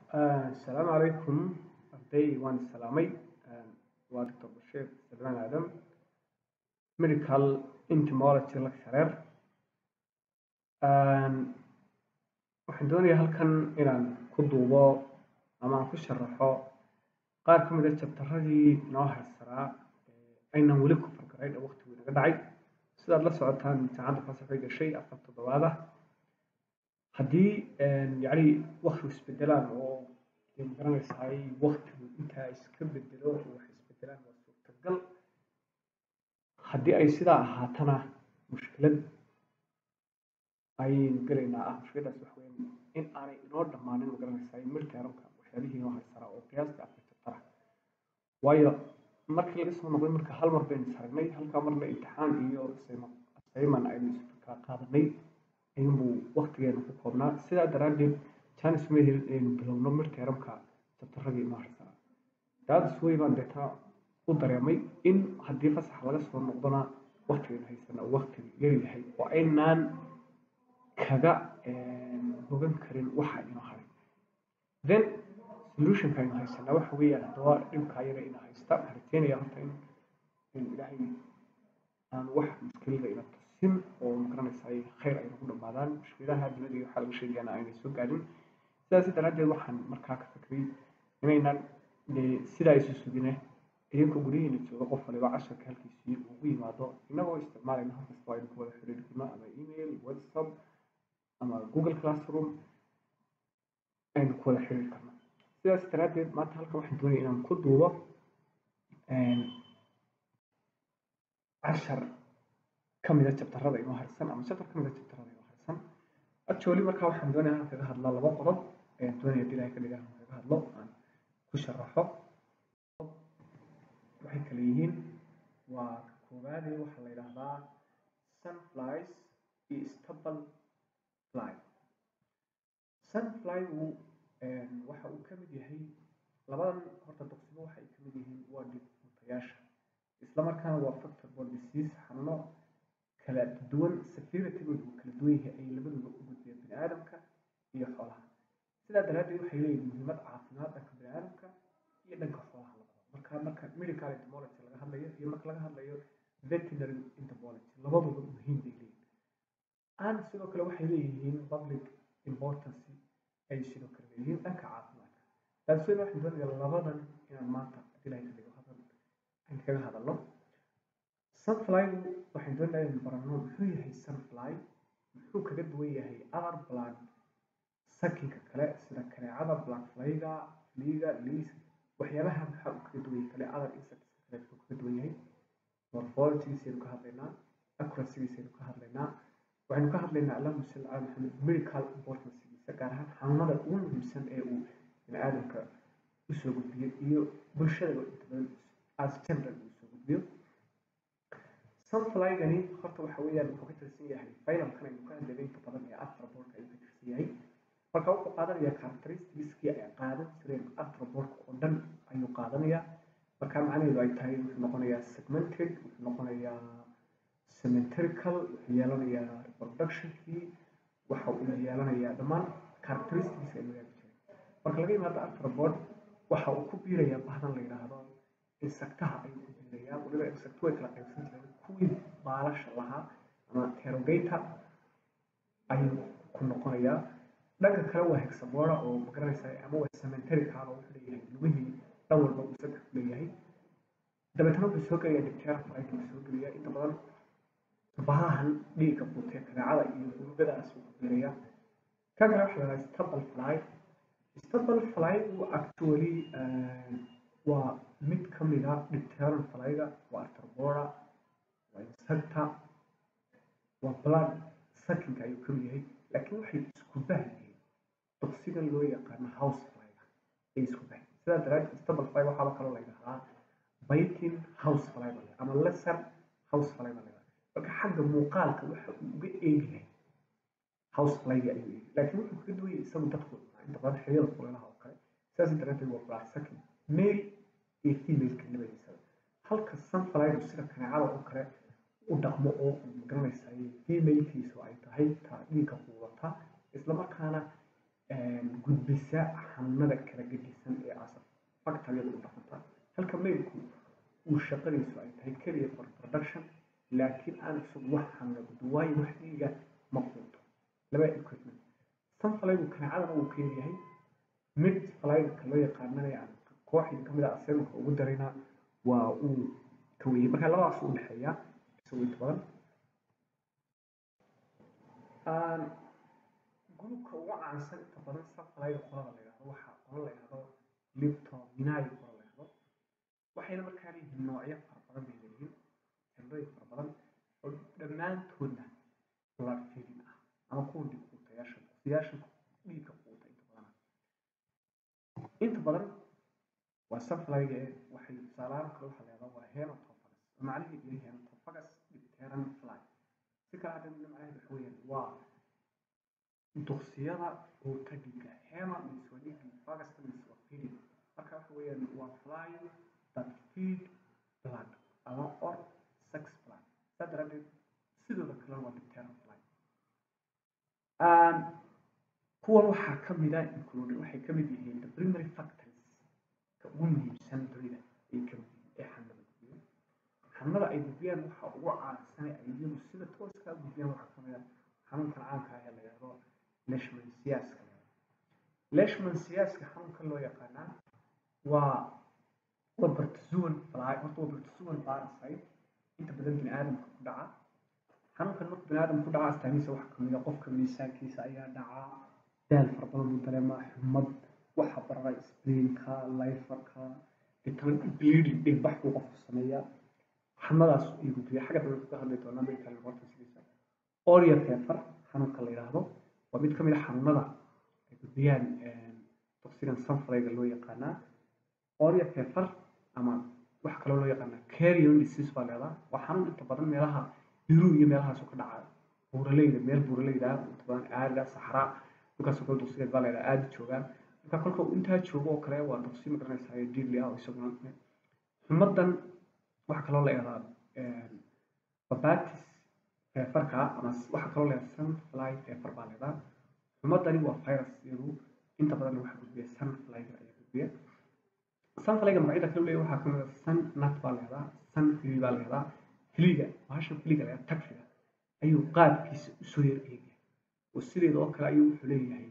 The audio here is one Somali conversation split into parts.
Asalaamu calaykum arday waan salaamay waa Dr. Bashiir Salmaan Aadan Medical Entomology Lecturer waxaan doonayaa halkan inaan ku duubo ama aan ku sharaxo qaar ka mid ah jabtaradii noo harsanaa aynan weli ku fargarayn ee waqtigu inaga dhacay sidaad la socotaan imtixaanka fasalkay gashay afar toddobaad ah haddii yacni waqtigu isbedelaan oo dee magaranaysaay waqtigu intaa iska bedelo oo wax isbedelaan waa suurtagal haddii ay sidaa ahaatana mushkilad ayaynu gelaynaa ah mushkiladaas waxa weeyaan in aanay inoo dhammaanin magaranaysaay midtermka waxyaabihii inoo harsanaa oo qiyaastii afar jabtara waayo markii laga soo noqday marka hal mar baynu saragnay halkaa marna imtixaan iyo assignment aynu kala qaadanay ayuunbuu waqtigeena ku koobnaa sidaa daraaddeed janis mehel aynu bilowno midtermka jabtaradii inoo harsanaa daadis wey baan deetana u dareemay in haddii fasax laga soo noqdona waqtigaynu haysana uu waqtiga yar yahay oo aynaan kaga bogan karin waxa inoo haray then solutionka aynu haysanaa waxa weeyaan haddaba dhibkaa yara ina haysta waxaan rajeynayaa horta in in ilaahay aan wax mushkilada ina tusin oo magaranaysaay khayr ay nagu dhammaadaan mushkiladaha dunida iyo waxaa laga sheegayaana aynay soo gaadhin sidaas daraaddeed waxaan markaa ka fikray inaynan dee sidaa isu sugine idinkoo guryihiina jooga qof waliba casharka halkiisii ugu yimaado innagoo isticmaalayna halkasta aynu ku wada xiriiri karno ama email whatsapp ama google classroom aynu ku wada xiriiri karno sidaas daraaddeed maanta halkan waxaan doonaya inaan ku duubo cashar ka mid a jabtarada inoo harsan ama chapter ka mid a jabtarada inoo harsan actually markaa waxaan doonaya inaan kaga hadlo laba qodob ayaan doonaya hadii ilahay ka dhigaa inaan kaga hadlo aan ku sharaxo waxay kala yihiin waa ka koowaade waxaa la yidhaahdaa sunflies iyo stubble fly sunflygu waxa uu ka mid yahay labadan horta duqsibo waxa ay ka mid yihiin waa dhibutayaasha isla markaana waa factor borne disease xanuuno kala duwan severity-goodu uu kala duwan yahay ay labaduba u gudbiyaan bini aadamka iyo xoolaha sidaa daraaddeed waxay leeyihiin muhiimad caafimaad dhanka bini aadamka iyo dhanka xoolaha labadaba marka marka medical entomology laga hadlayo iyo marka laga hadlayo veterinary entomology labaduba muhiim bay leeyihiin and sidoo kale waxay leeyihiin public importance ay sidoo kale leeyihiin dhanka caafimaadka taasoo waxaan doonayaa labadan inaan maanta hadii ilahay ka dhigo hadal aan kaga hadalno sunflygu waxaan doonayaa inaan baranno muxuu yahay sunfly muxuu kaga duwan yahay other plant sakinka kale sida kaneecada plant flyga fliga leis waxyaabaha maxaa uu kaga duwan yahay kale other insects kale muxuu kaga duwan yahay morphologigiisaynu ka hadlaynaa accuracygiisaynu ka hadlaynaa waxaynu ka hadlaynaa allahuma salli cala maxamed medical importancegiisa gaar ahaan xanuunada ugu muhiimsan ee uu bini aadamka usoo gudbiyo iyo bulshadaba inta badan as general uu soo gudbiyo sunflygani horta waxa weeyaan wuxuu ka tirsan yahay filamkan aynu ka hadlaynay inta badan ee arthropods ayuu ka tirsan yahay marka wuxuu qaadanayaa characteristicskii ay qaadan jireen arthropods oo dhan ayuu qaadanayaa marka macnaheedu ay tahay wuxuu noqonayaa segmented wuxuu noqonayaa symmetrical wuxuu yeelanayaa reproductionkii waxa uu yeelanayaa dhammaan characteristics ay wadaagi jireen marka laga yimaado arthropod waxa uu ku biirayaa bahdan la yidhaahdo insectaha ayuu ku biirayaa waliba insect way kala qaybsan jireen kuwii baalasha lahaa ama terrogator ayuu ku noqonayaa dhanka kale waa hexabora oo magaranaysa ama waa symmetrical oo wuxuu leeyahay lugihii dhan walba uu saddex ku leeyahay dabeetana wuxuu soo gelayaa dictera flyga uu soo gelayaa inta badan bahahan dhiigga buutee kaneecada iyo gurugadaas uu ku biirayaa kan kale waxa la yidhaha stubble fly stubble flygu actually waa mid ka mid a dipteran flyga waa arthropoda waa insecta waa blood sucking ayuu ka mid yahay laakiin waxay isku bahyihiin duqsigan loo yaqaano house flyga ay isku bahyihiin sidaa daraaddeed stubble fly waxaaba kaloo la yidhahdaa biting house fly bale ama lesser house fly bale marka xagga muuqaalka waxa uu uga eegi yahay house flyga ayuu eegi laakiin wuxuu kaga duwan yahay isagu dadku inta badan xilliyada kuleelaha oo kale sidaas daraaddeed waa blood sucking male iyo femaleka labadiisaba halka sunflygu sida kaneecada oo kale u dhaqmo oo magaranaysa femalekiisu ay tahay taa dhiigga quudata isla markaana gudbisa xanuunada kala gedisan ee asal factoryada u dhaqanta halka mailku uu shaqadiisu ay tahay keliya for production laakiin aan isagu wax xanuuna gudbin waayo wax dhiiga ma quuto laba equipment sunflygu kaneecadana uu ka yaryahay mid flyga loo yaqaanana aan kooxdii kamid ah asaymaka ugu daraynaa waa uu ka weyey marka labadaas u dhexeeya isagu inta badan gurubka ugu caansan inta badan sunflyga qolada la yidhahdo waxaa qola la yidhahdo liptominayi qola la yidhahdo waxayna markaa leeyihiin noocyo fara badan bay leeyihiin tirooyin fara badan oo dhammaantoodna blood feeding ah ama kuwa dhig quutayaasha quutayaasha dhiigga quuta inta badan inta badan waa sunflyga ee waxay tusaalahaan kale waxaa leedaha waa hematophagous oo macnaheedu yahay hematophagous dipteran fly si kale hadda macnaheedu waxa weeyaan waa duqsiyada quuta dhiigga hema means waa dhiigga fagus means waa feeding marka waxa weeyaan waa fly that feed blood ama or sex blood saa daraadeed sidooda kalena waa dipteran fly kuwan waxaa ka mid ah including waxay ka mid yihiin the primary factors ka ugu muhiimsan dunida ay ka mid yihiin ee xanada gudbiya xanada ay gudbiyaan waxa ugu caansan ay iyagu sida tooska u gudbiyaan waxaa ka mid ah xanuunkan caanka ah ee la yidhahdo leishmansiaska leishmansiaska xanuunka loo yaqaanaa waa waa bartazuan fly horta waa bartazuan parasite inta badan bini aadamka ku dhaca xanuunkan marka bini aadamka ku dhaca astaamihiisa waxaa ka mid ah qofka miisaankiisa ayaa dhacaa daal fara badan buu dareemaa xumad waxa barara spleenka liferka vitamin bleeding dhiigbax buu qofku sameeyaa xanadaas ay gudbiya xagga dambe ka hadli doonaa medical importancegiisa oria fever xanuunka la yidhaahdo waa mid ka mid a xanuunada ay gudbiyaan toxigan sunflyga loo yaqaanaa oria fever ama waxa kaloo loo yaqaanaa carrion disease baa leedaha waa xanuun inta badan meelaha yurub iyo meelahaasu ka dhaca buuraleyda meel buuraleyda inta badan aada saxraa dhulkaasoo kale duqsigeed baa leedaha aada joogaan marka kolka intaa joogo oo kale waa duqsi magaranaysaa diirli ah oo isaguna xumadan waxaa kaloo la yidhahdaa babatis feefarka ama waxaa kaloo la yidhahdaa sunfly feefar baa leedaha xumadani waa virus iyadu inta badan waxaa gudbiya sunflyga ayaa gudbiya sunflyga magacyada kale leeyahay waxaa kamid ah sun nut baa leedaha sun fili baa leedaha filiga bahasha filiga leedaha tagfiga ayuu qaabkiisa usoo yar eegaya oo sideeda oo kale ayuu wuxuu leeyahay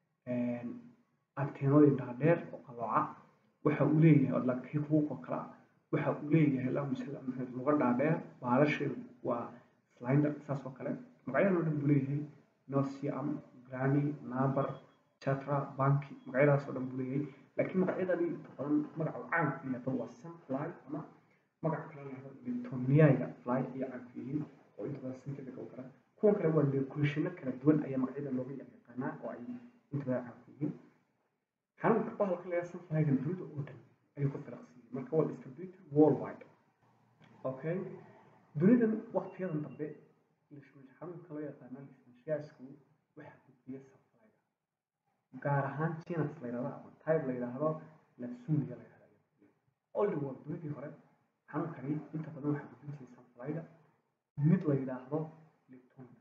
anteenooyin dhaadheer oo qalooca waxa uu leeyahay lakii huuq oo kale ah waxa uu leeyahay lamusalaamheed luga dhaadheer baalasheedu waa slinder saas oo kale magacyadan oo dhan buu leeyahay nosium grani nabar chatra banki magacyadaas oo dhan buu leeyahay laakiin magacyadani inta badan magaca uu caan ku yahay waa sunfly ama magac kale lahado litoniyaga fly ayay caan ku yihiin oo inta badan synthetic oo kale kuwan kale waa leekushino kala duwan ayaa magacyada looga yaqaanaa oo ay inta badan caan ku yihiin xanuunka bahalka leeyahay sunflyga dunida oo dhan ayuu ku filaqsiiyey marka waa distributed worldwide okay dunidan waqtiyadan dambe xanuunka loo yaqaana lismanshiyaasku waxaa gudbiya sunflyga gaar ahaan genus la yidhahdo ama type la yidhaahdo lafsumiga la yidhahdo all the world dunidii hore xanuunkani inta badan waxaa gudbin jiray sunflyga mid la yidhaahdo liptomas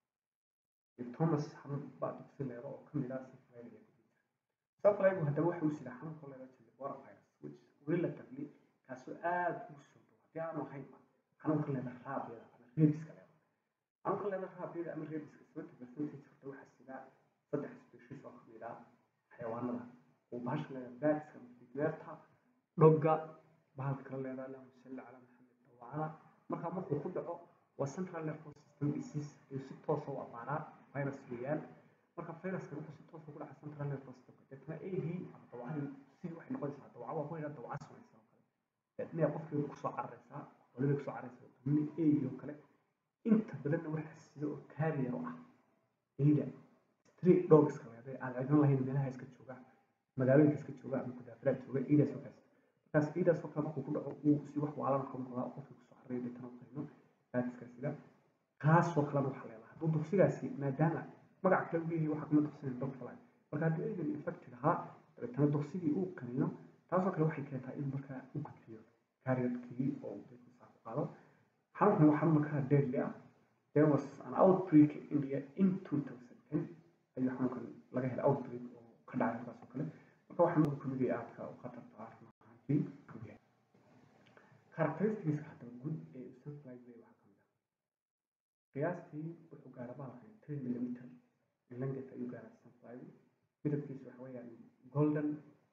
liptomas xanuun baa duqsi leedo oo kamid ah sunflyga ayaa gudbin jiray sunflygu haddaba waxa uu sida xanuunka loo yidhahdo chilibora virus which relatively kaasoo aada ugu soo dhow haddii aanu ahaynba xanuunka leeda raabiyada ama reebiska leeda xanuunka leeda raabiyada ama reebiska seventy percentage horta waxaa sida saddex species oo kamid ah xayawaanada oo bahasha leeda baadska mafidmeerta dhogga bahalka kale leeda allahuma salli calaa maxamed dawacada marka markuu ku dhaco waa central nervous system disease ayuu si toosa u abaaraa virus weeyaan marka viruska wuxuu si toosa ku dhaca central nervous system deetna eegii ama dawacadii sidii waxay noqonaysaa dawaca waa ku yidhaa dawaca samaysa oo kale deetna qofkeedu kusoo cararaysaa hooyada kusoo cararaysaa tamni eegii oo kale inta badanna waxaa sida oo carrier u ah eyda street dogska leeday aan cidna lahayn meelaha iska jooga magaalooyinka iska jooga ama kudaafiraad jooga eydaas oo kaas markaas eydaas oo kale markuu ku dhaco uu si wax waalan ka noqdaa qofkii kusoo cararaya deetana u qayno baadiska sida kaasoo kalena waxaa leedahay hadduu duqsigaasi maadaama magac kale uu leeyahay waxaa kuma duqsinayn dog fly marka haddii eydan infected ahaa dabeetana duqsigii uu qaniino taasoo kale waxay keentaa in markaa u gudbiyo carrierkii oo uu dadku saa ku qaado xanuunkan waa xanuun markaa deadly ah there was an outbreak in India in 2010 ayuu xanuunkan laga helay outbreak oo ka dhacay halkaas oo kale marka waxaa nuuqa kamid yahay aadka u khatarta ah run ahaantii kamid yahay characteristics haddaba guud ee sunfly bay waxaa kamid ah qiyaastii wuxuu gaara bahalkan ten millimeter in length ayuu gaaraa sunfly midabkiisu waxa weeyaan golden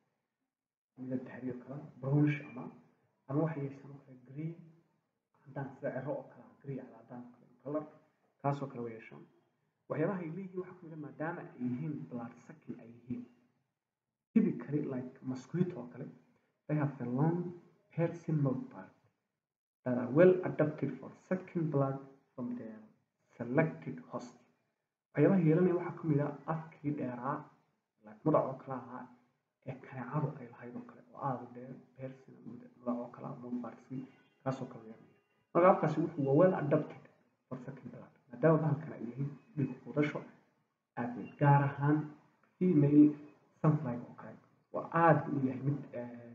midab dahabi oo kale brownish ama ama waxay yeeshaan oo kale green haddaan sida cero oo kale ah green cala haddaan oo kale color kaasoo kale way yeeshaan waxyaabaha ay leeyihiin waxaa kamid ah maadaama ay yihiin blood sucking ay yihiin typically like mosquito oo kale they have a long piercing mouthpart that are well adapted for sucking blood from their selected host waxyaabaha yeelanaya waxaa kamid ah afkii dheeraa like mudac oo kale ahaa ee kaneecadu ay lahayd oo kale oo aada u dheer piercing mudac oo kale ah mouthpartski kaasoo kale yeelanaya marka afkaasi wuxuu waa well adapted for sucking blood maadaama bahalkan ay yihiin dhiig quudasho aadeed gaar ahaan female sunfly oo kale waa aada u yahay mid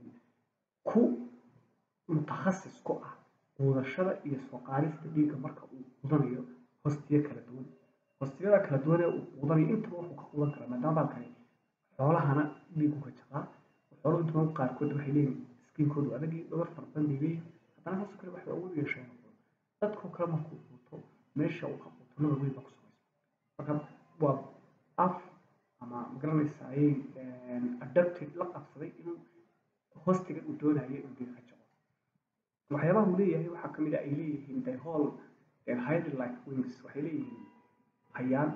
ku mutakhasis ku ah quudashada iyo soo qaadista dhiigga marka uu quudanayo hostiyo kala duwan hostiyada kala duwan ee uu quudanayo intaba wuxuu ka quudan karaa maadaama baalkani xoolahana dhiigu ka jaqaa xooluhu inta badan qaarkood waxay leeyihin skiinkoodu adagii dhabar fara badan bay leeyihin haddana saasoo kale waxay awood u yeesheen dadkoo kale markuu quuto meesha uu ka quuto nabar weyn baa ku samaysa marka waa af ama magaranaysa ayay adapted la qabsaday inuu hostiga uu doonayay inuu dhiig ka jaqo waxyaabaha uu leeyahay waxaa kamid ah ay leeyihiin the whole hiding like wings waxay leeyihiin hayaan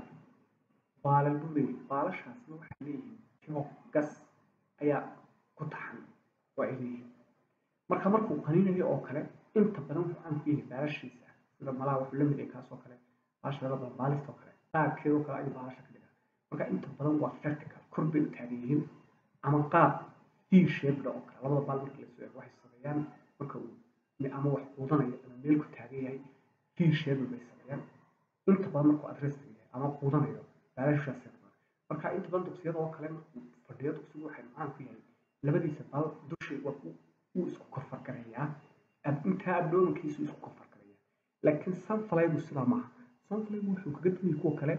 baalal buu leeyahay baalashaasna waxay leeyihiin timo gas ayaa ku taxan oo ay leeyihiin marka markuu qaninayo oo kale inta badan wuxuu caan ku yahay baalashiisa sida malaha wuxuu la mid yahay kaas oo kale baalasha laga badan baalista oo kale qaabkeeda oo kale ayuu baalasha ka dhigaa marka inta badan waa vertical kor bay u taagan yihiin ama qaab v shaped oo kale labada baal marka lasoo eego waxay sameeyaan marka uu ama wax quudanayo ama meel ku taagan yahay v shaped bay sameeyaan inta badan markuu adresta yahay ama quudanayo baalashaas marka inta badan dugsiyada oo kale markuu fadhiyo dugsigu waxay macaan ku yahay labadiisa bal dushay waa uu isku kofar gareeyaa intaa abdoomankiisu isku kofar gareeyaa laakiin sunflygu sidaa maaha sunflygu wuxuu kaga duwayay kuwa kale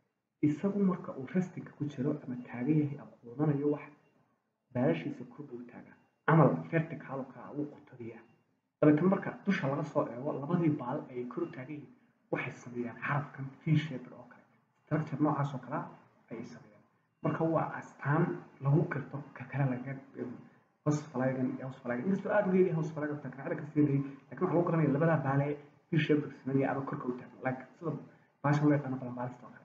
isagu marka uu restinka ku jiro ama taagan yahay ama quudanayo wax baalashiisa kor buu taagaa camal vertical oo kale wuu qutadiyaa dabeetana marka dusha laga soo eego labadii baal ayay kor u taagan yihiin waxay sameeyaan xarafkan v shaped oo kale structure noocaas oo kale ayay sameeyaan marka waa astaan lagu garto ka kale laga hosflygan iyo hosflygan inkastoo aada uga yahay hosflygan ta kanacada ka siinayay lakin waxaa lagu garanaya labadaa baale v shaped sameynaya ama korka u taagan like sida baashan loo yaqaano balan baalista oo kale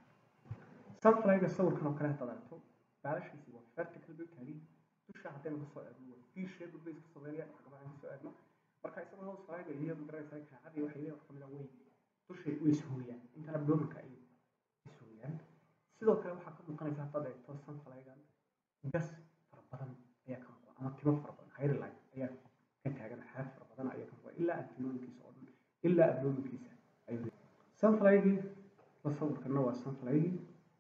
sunflyga sawirkan oo kale haddaad aragto baalashiisi waa vertical bay taagan dusha haddaynu kasoo eegno waa v shaped bay iska sameynayaan wax gabadhan kasoo eegno marka isagoo hosflyga iyo magaranaysa kanacadii waxay leeyihin wax kamid a way dushay way ishooyaan intan abdoomanka ay ishooyaan sidoo kale waxaa ka muuqanaysa haddaad eegto sunflygan gas fara badan ayaa ka muuqda ama timo fara badan highlight ayaa ka taagan xaaf fara badan ayaa ka muuqda ilaa abdoomankiisa oo dhan ilaa abdoomankiisa ayuu sunflygii la sawirkana waa sunflygii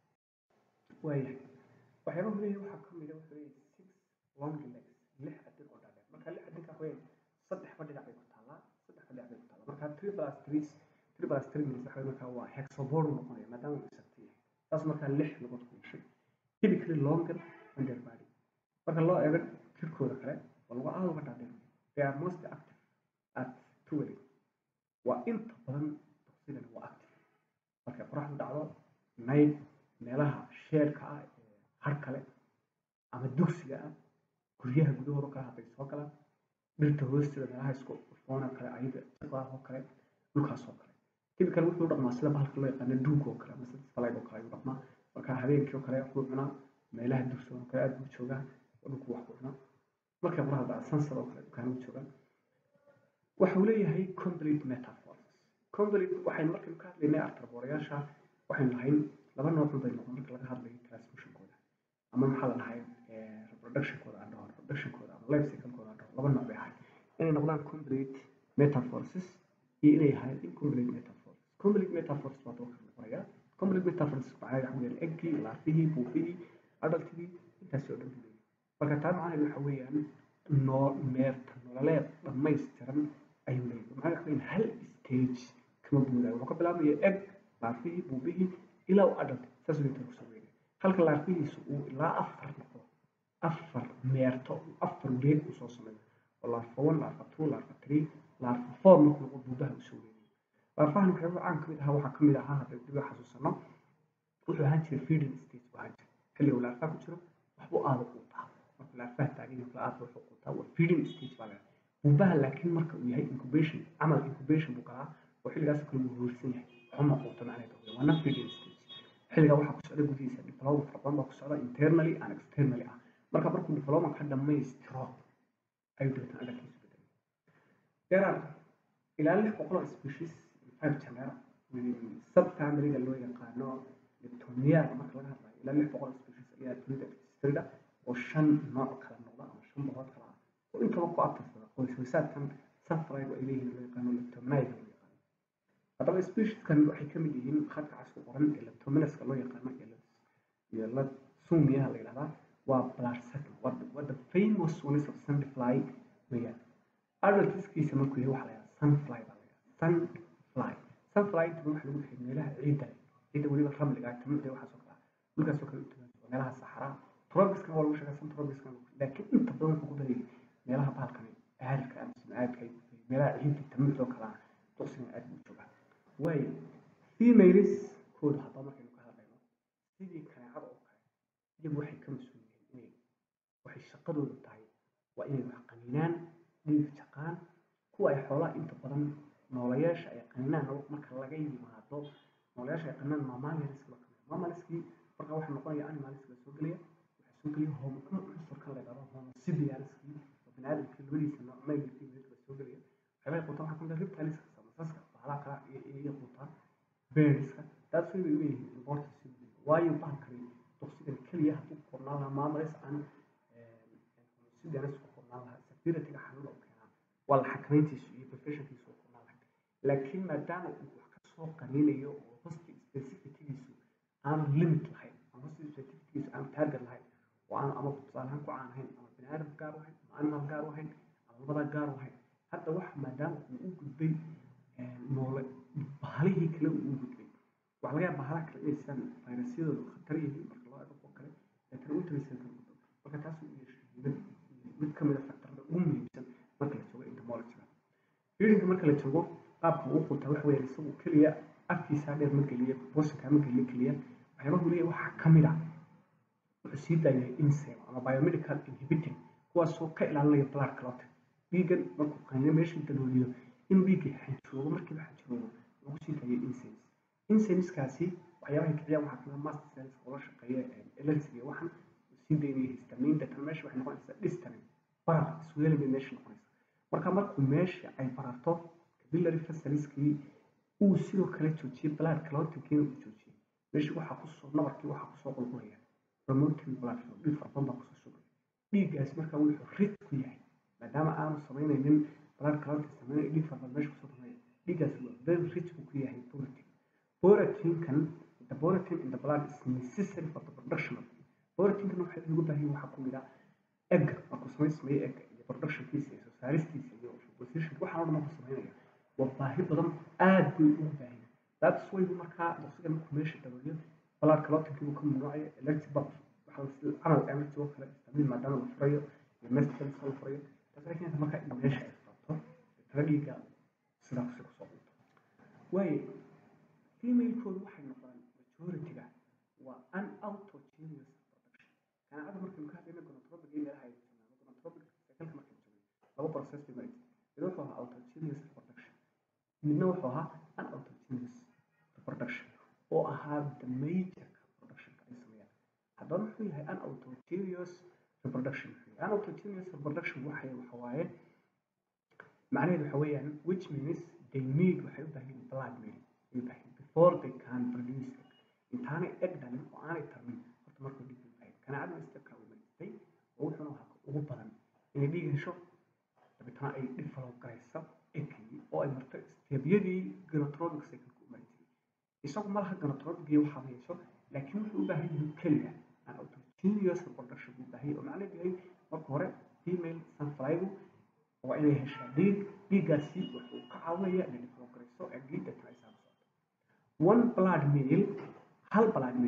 waayahay waxyaabahu leeyahay waxaa kamid a wuxuu leeyahay six long legs lix adig oo dhaadheer marka lix adig ah weyn saddex ba dhinac bay ku taallaa saddex ba dhinac bay ku taallaa marka three plus three three plus three minutes waxa markaa waa hexagon noqonaya maadaama uu isagta yahay taas markaa lix lugood ku yeeshay typically longer than their body marka loo eego jirkooda kale waa lagu aada uga dhaadheer they are most active at twelve waa inta badan duqsidani waa active markay qoraxdu dhacdo night meelaha sheerka ah ee har kale ama dugsiga ah guryaha gudahooda kale hadday soo galaan dhirta hoosteeda meelaha isku foona kale ayaga jaqdaah oo kale dhulkaas oo kale typical wuxuu dhaqmaa sida bahalka loo yaqaano duug oo kale ama sida falayg oo kale ayuu dhaqmaa marka habeenkii oo kale wuxuu cunaa meelaha dugsiga oo kale aad buu joogaa oo dhulku wax ku cunaa markay qoraxda dhacdo sansad oo kale dukaanuu joogaa waxuu leeyahay complete metaphors complete waxaynu markaynu ka hadlaynay artarboreyaasha waxaynu lahayn laba nooc bay noqon marka laga hadlayo transmissionkooda ama maxaa la dhahay reproductionkooda aan dhaho reproductionkooda ama life cyclekooda aan dhaho laba nooc bay ahayd inay noqdaan complete metaphorses iyo inay ahayd incomplete metaphors complete metaphors baa dalka noqonaya complete metaphors macnaheed waxa weeyaan eggii laafihii buufihii adultigii intaasi oo dhan buu leeyahay marka taa macnaheed waxa weeyaan noo meerta nololeed dhammaystiran ayuu leeyahay macnaheed waxa weeyaan hal stage kama buudayo wuxuu ka bilaabaya egg laafihii buufihii ilaa uu adult saas way tan kusoo weynaya halka laarfihiisu uu ilaa afar noqdo afar meerto afar wareeg uu soo sameeyo oo laarfa one laarfa two laarfa three laarfa four markuu noqdo buubaha usoo weynaya laarfahan waxyaaba caan kamid ahaa waxaa kamid ahaa hadda dib u xasuusano wuxuu ahaan jiray feeding stage buu ahaan jiray xilliga uu laarfaha ku jiro waxbuu aada u quutaa markuu laarfaha taagan yahay kala aada wuxuu quutaa waa feeding stage baa leedahay buubaha laakiin marka uu yahay incubation camal incubation buu galaa oo xilligaas kale wuu hoorsan yahay waxuma quuta macnaheedu waa waa non feeding stage xilligaa waxaa ku socda gudihiisa development fara badan baa ku socda internally and externally ah marka markuu development ka dhammaystiro ayuu dabeetana adalkiisu bedelay there are ilaa lix boqol oo species five genera subfamiliga loo yaqaano leptomiyaga marka laga hadlayo ilaa lix boqol oo species ayaa dunida registrada oo shan nooc kala noqda ama shan boqol kala ah oo intaba ku abtirsada qoyswasaadkan sunfliga ay leeyihiin loo yaqaano leptominaga loo yaqaano haddaba specieskan waxay ka mid yihiin khadka casku qoran ee leptominaska loo yaqaano iyo la sumiyaha la yidhahdaa waa blarset waa the famous ones of sunfly weeyaan adultiskiisa markuu yahay waxaa la yidhahdaa sunfly baa la yidhahdaa sunfly sunfly inta waxa lagu bixiyay meelaha ciidda leh ciidda weliba ramliga ah tamuucda waxaasoo kale ah dhulkaasoo kale u tugan oo meelaha saxaraa tropiskana waa lagu sheegaa sun tropiskana laakiin inta badan wuxuu ku badayay meelaha bahalkani aaridka ama sumcaadka ay ku meelaha ciidda tamuucda oo kale ah duqsiga aad buu joogaa waayo females kooda haddaba markaynu ka hadlayno sidii kaneecada oo kale iyagu waxay ka mas-uul yihiin inay waxay shaqadoodu tahay waa inay wax qaniinaan dhiig jaqaan kuwa ay xoolaha inta badan noolayaasha ay qaniinaan marka laga yimaado noolayaasha ay qaniinaan mammalianska la kamid mammaliskii marka waxaa noqonaya animalska la soo gelaya waxaa soo gelaya homo cunsurkan la yidhahdo homosibianskii oo baniaadamkii labadiisa nooc maylkii la soo gelaya waxyaabaha quutaan waxaa kamid ah reptiliska samasaska bahalaha kala iyo quutaan beeriska taas way bay leeyihiin importance waayo bahalkani duqsigan keliya hadduu ku qornaan lahaa maamulays aan homosibianis ku qornaan lahaa securityga xanuun oo keenaa waa la xakamayntiisu iyo professionkiisu u qornaan lahayd laakiin maadaama uu wax ka soo qaniinayo oo hosti specificigiisu aanu limit lahayn ama hosti specificigiisu aanu target lahayn oo aanu ama tusaalahaan ku caan ahayn ama bini aadam gaar u ahayn ama animal gaar u ahayn ama labada gaar u ahayn hadda wax maadaama uu u gudbay noole bahalihii kale uu u gudbay waxaa laga yaaba bahalaha kale inay sidaan fayrasyadooda khatar yihiin marka loo eego kuwa kale laakiin u tagaysan kala gudbo marka taas uu yeeshay mid mid ka mid a faktarada ugu muhiimsan marka la joogo entomologyga feedingka marka la joogo qaabka uu quutaa waxa weeyaan isagu keliya afkiisa dheer ma geliya bosanka ma geliya keliya waxyaabaha uu leeyahay waxaa ka mid ah wuxuu sii daayay insem ama biomedical inhibiting kuwaasoo ka ilaalinaya blood clotting dhiiggan markuu qaniino meeshii dalooliyo in dhiiggii xanjoogo markiiba xanjoogo lagu sii daayay insems insemskaasi waxyaabahay kiciyaan waxaa kamid mast cells oo la shaqeeya elergy iyo waxan sii daynaya histamine deetana meesha waxay noqonaysaa distance barar isweelay bay meesha noqonaysaa marka markuu meesha ay bararto capillary vesseliskii uu sidoo kale joojiyey blood clottingkiina uu joojiyey meeshii waxaa kusoo nabarkii waxaa kusoo qulqulaya promoting blood flow dhiig farabadan baa kusoo shugaya dhiiggaas marka wuxuu rid ku yahay maadaama aanu samaynaynin blood clotting samaynayo dhiig farabadan meesha kusoo damaya dhiiggaas waa very rich buu ku yahay protein proteinkan the protein in the blood is necessary for the production of proteinkan waxa lagu baahan yahay waxaa ku mid ah egga markuu samaysmayo egga iyo productionkiisa iyo soo saaristiisa iyo position waxaan oo dhan markuu samaynaya waa baahi badan aad bay ugu baahan yahay that's why buu markaa duqsiga markuu meesha dabooliyo blood clottingkii buu ka mamnuucaya electric bulb waxaa camal emergency oo kale istamiin maadaama la furayo iyo mestels la furayo taas waxay keenta markaa in meesha ay furato tala dhiigga sidaa kusi kusoo dhunto waayo female-koodu waxay noqdaan majority-ga waa unautogenous production kanaacada markaynu ka hadlayna gonotropic iyo meelaha ay joogaan gonotropic cycleka markaynu joogay laba process bay maraysa mid wuxuu ahaa autogenous reproduction midna wuxuu ahaa unautogenous reproduction oo ahaa the major productionka ay sameeyaan haddaba muxuu yahay unautogenous reproduction unautogenous reproduction waxay waxa waaye macnaheedu waxa weeyaan which means they need waxay u baahan yihiin blood meal ay u baahan before they can produce egg intaanay egg dhalin oo aanay tarmin horta markuu dhiig u baahan kanaacadu stepka u maristay oo wuxuuna ahaa ugu badan inay dhiig hesho dabeetana ay develop garayso eggii oo ay marto stebyadii gonotropic cycle u mari jiray isagu ma laha gonotropic iyo waxaa hayso laakiin wuxuu u baahan yahay keliya an autogenous reproduction buu baahan yahay oo macnaheedu yahay marka hore female sunflygu waa inay heshaa dhiig dhiiggaasi wuxuu ka caawinaya inay develop garayso eggii deetana ay saama socoto one blood meal hal blood meal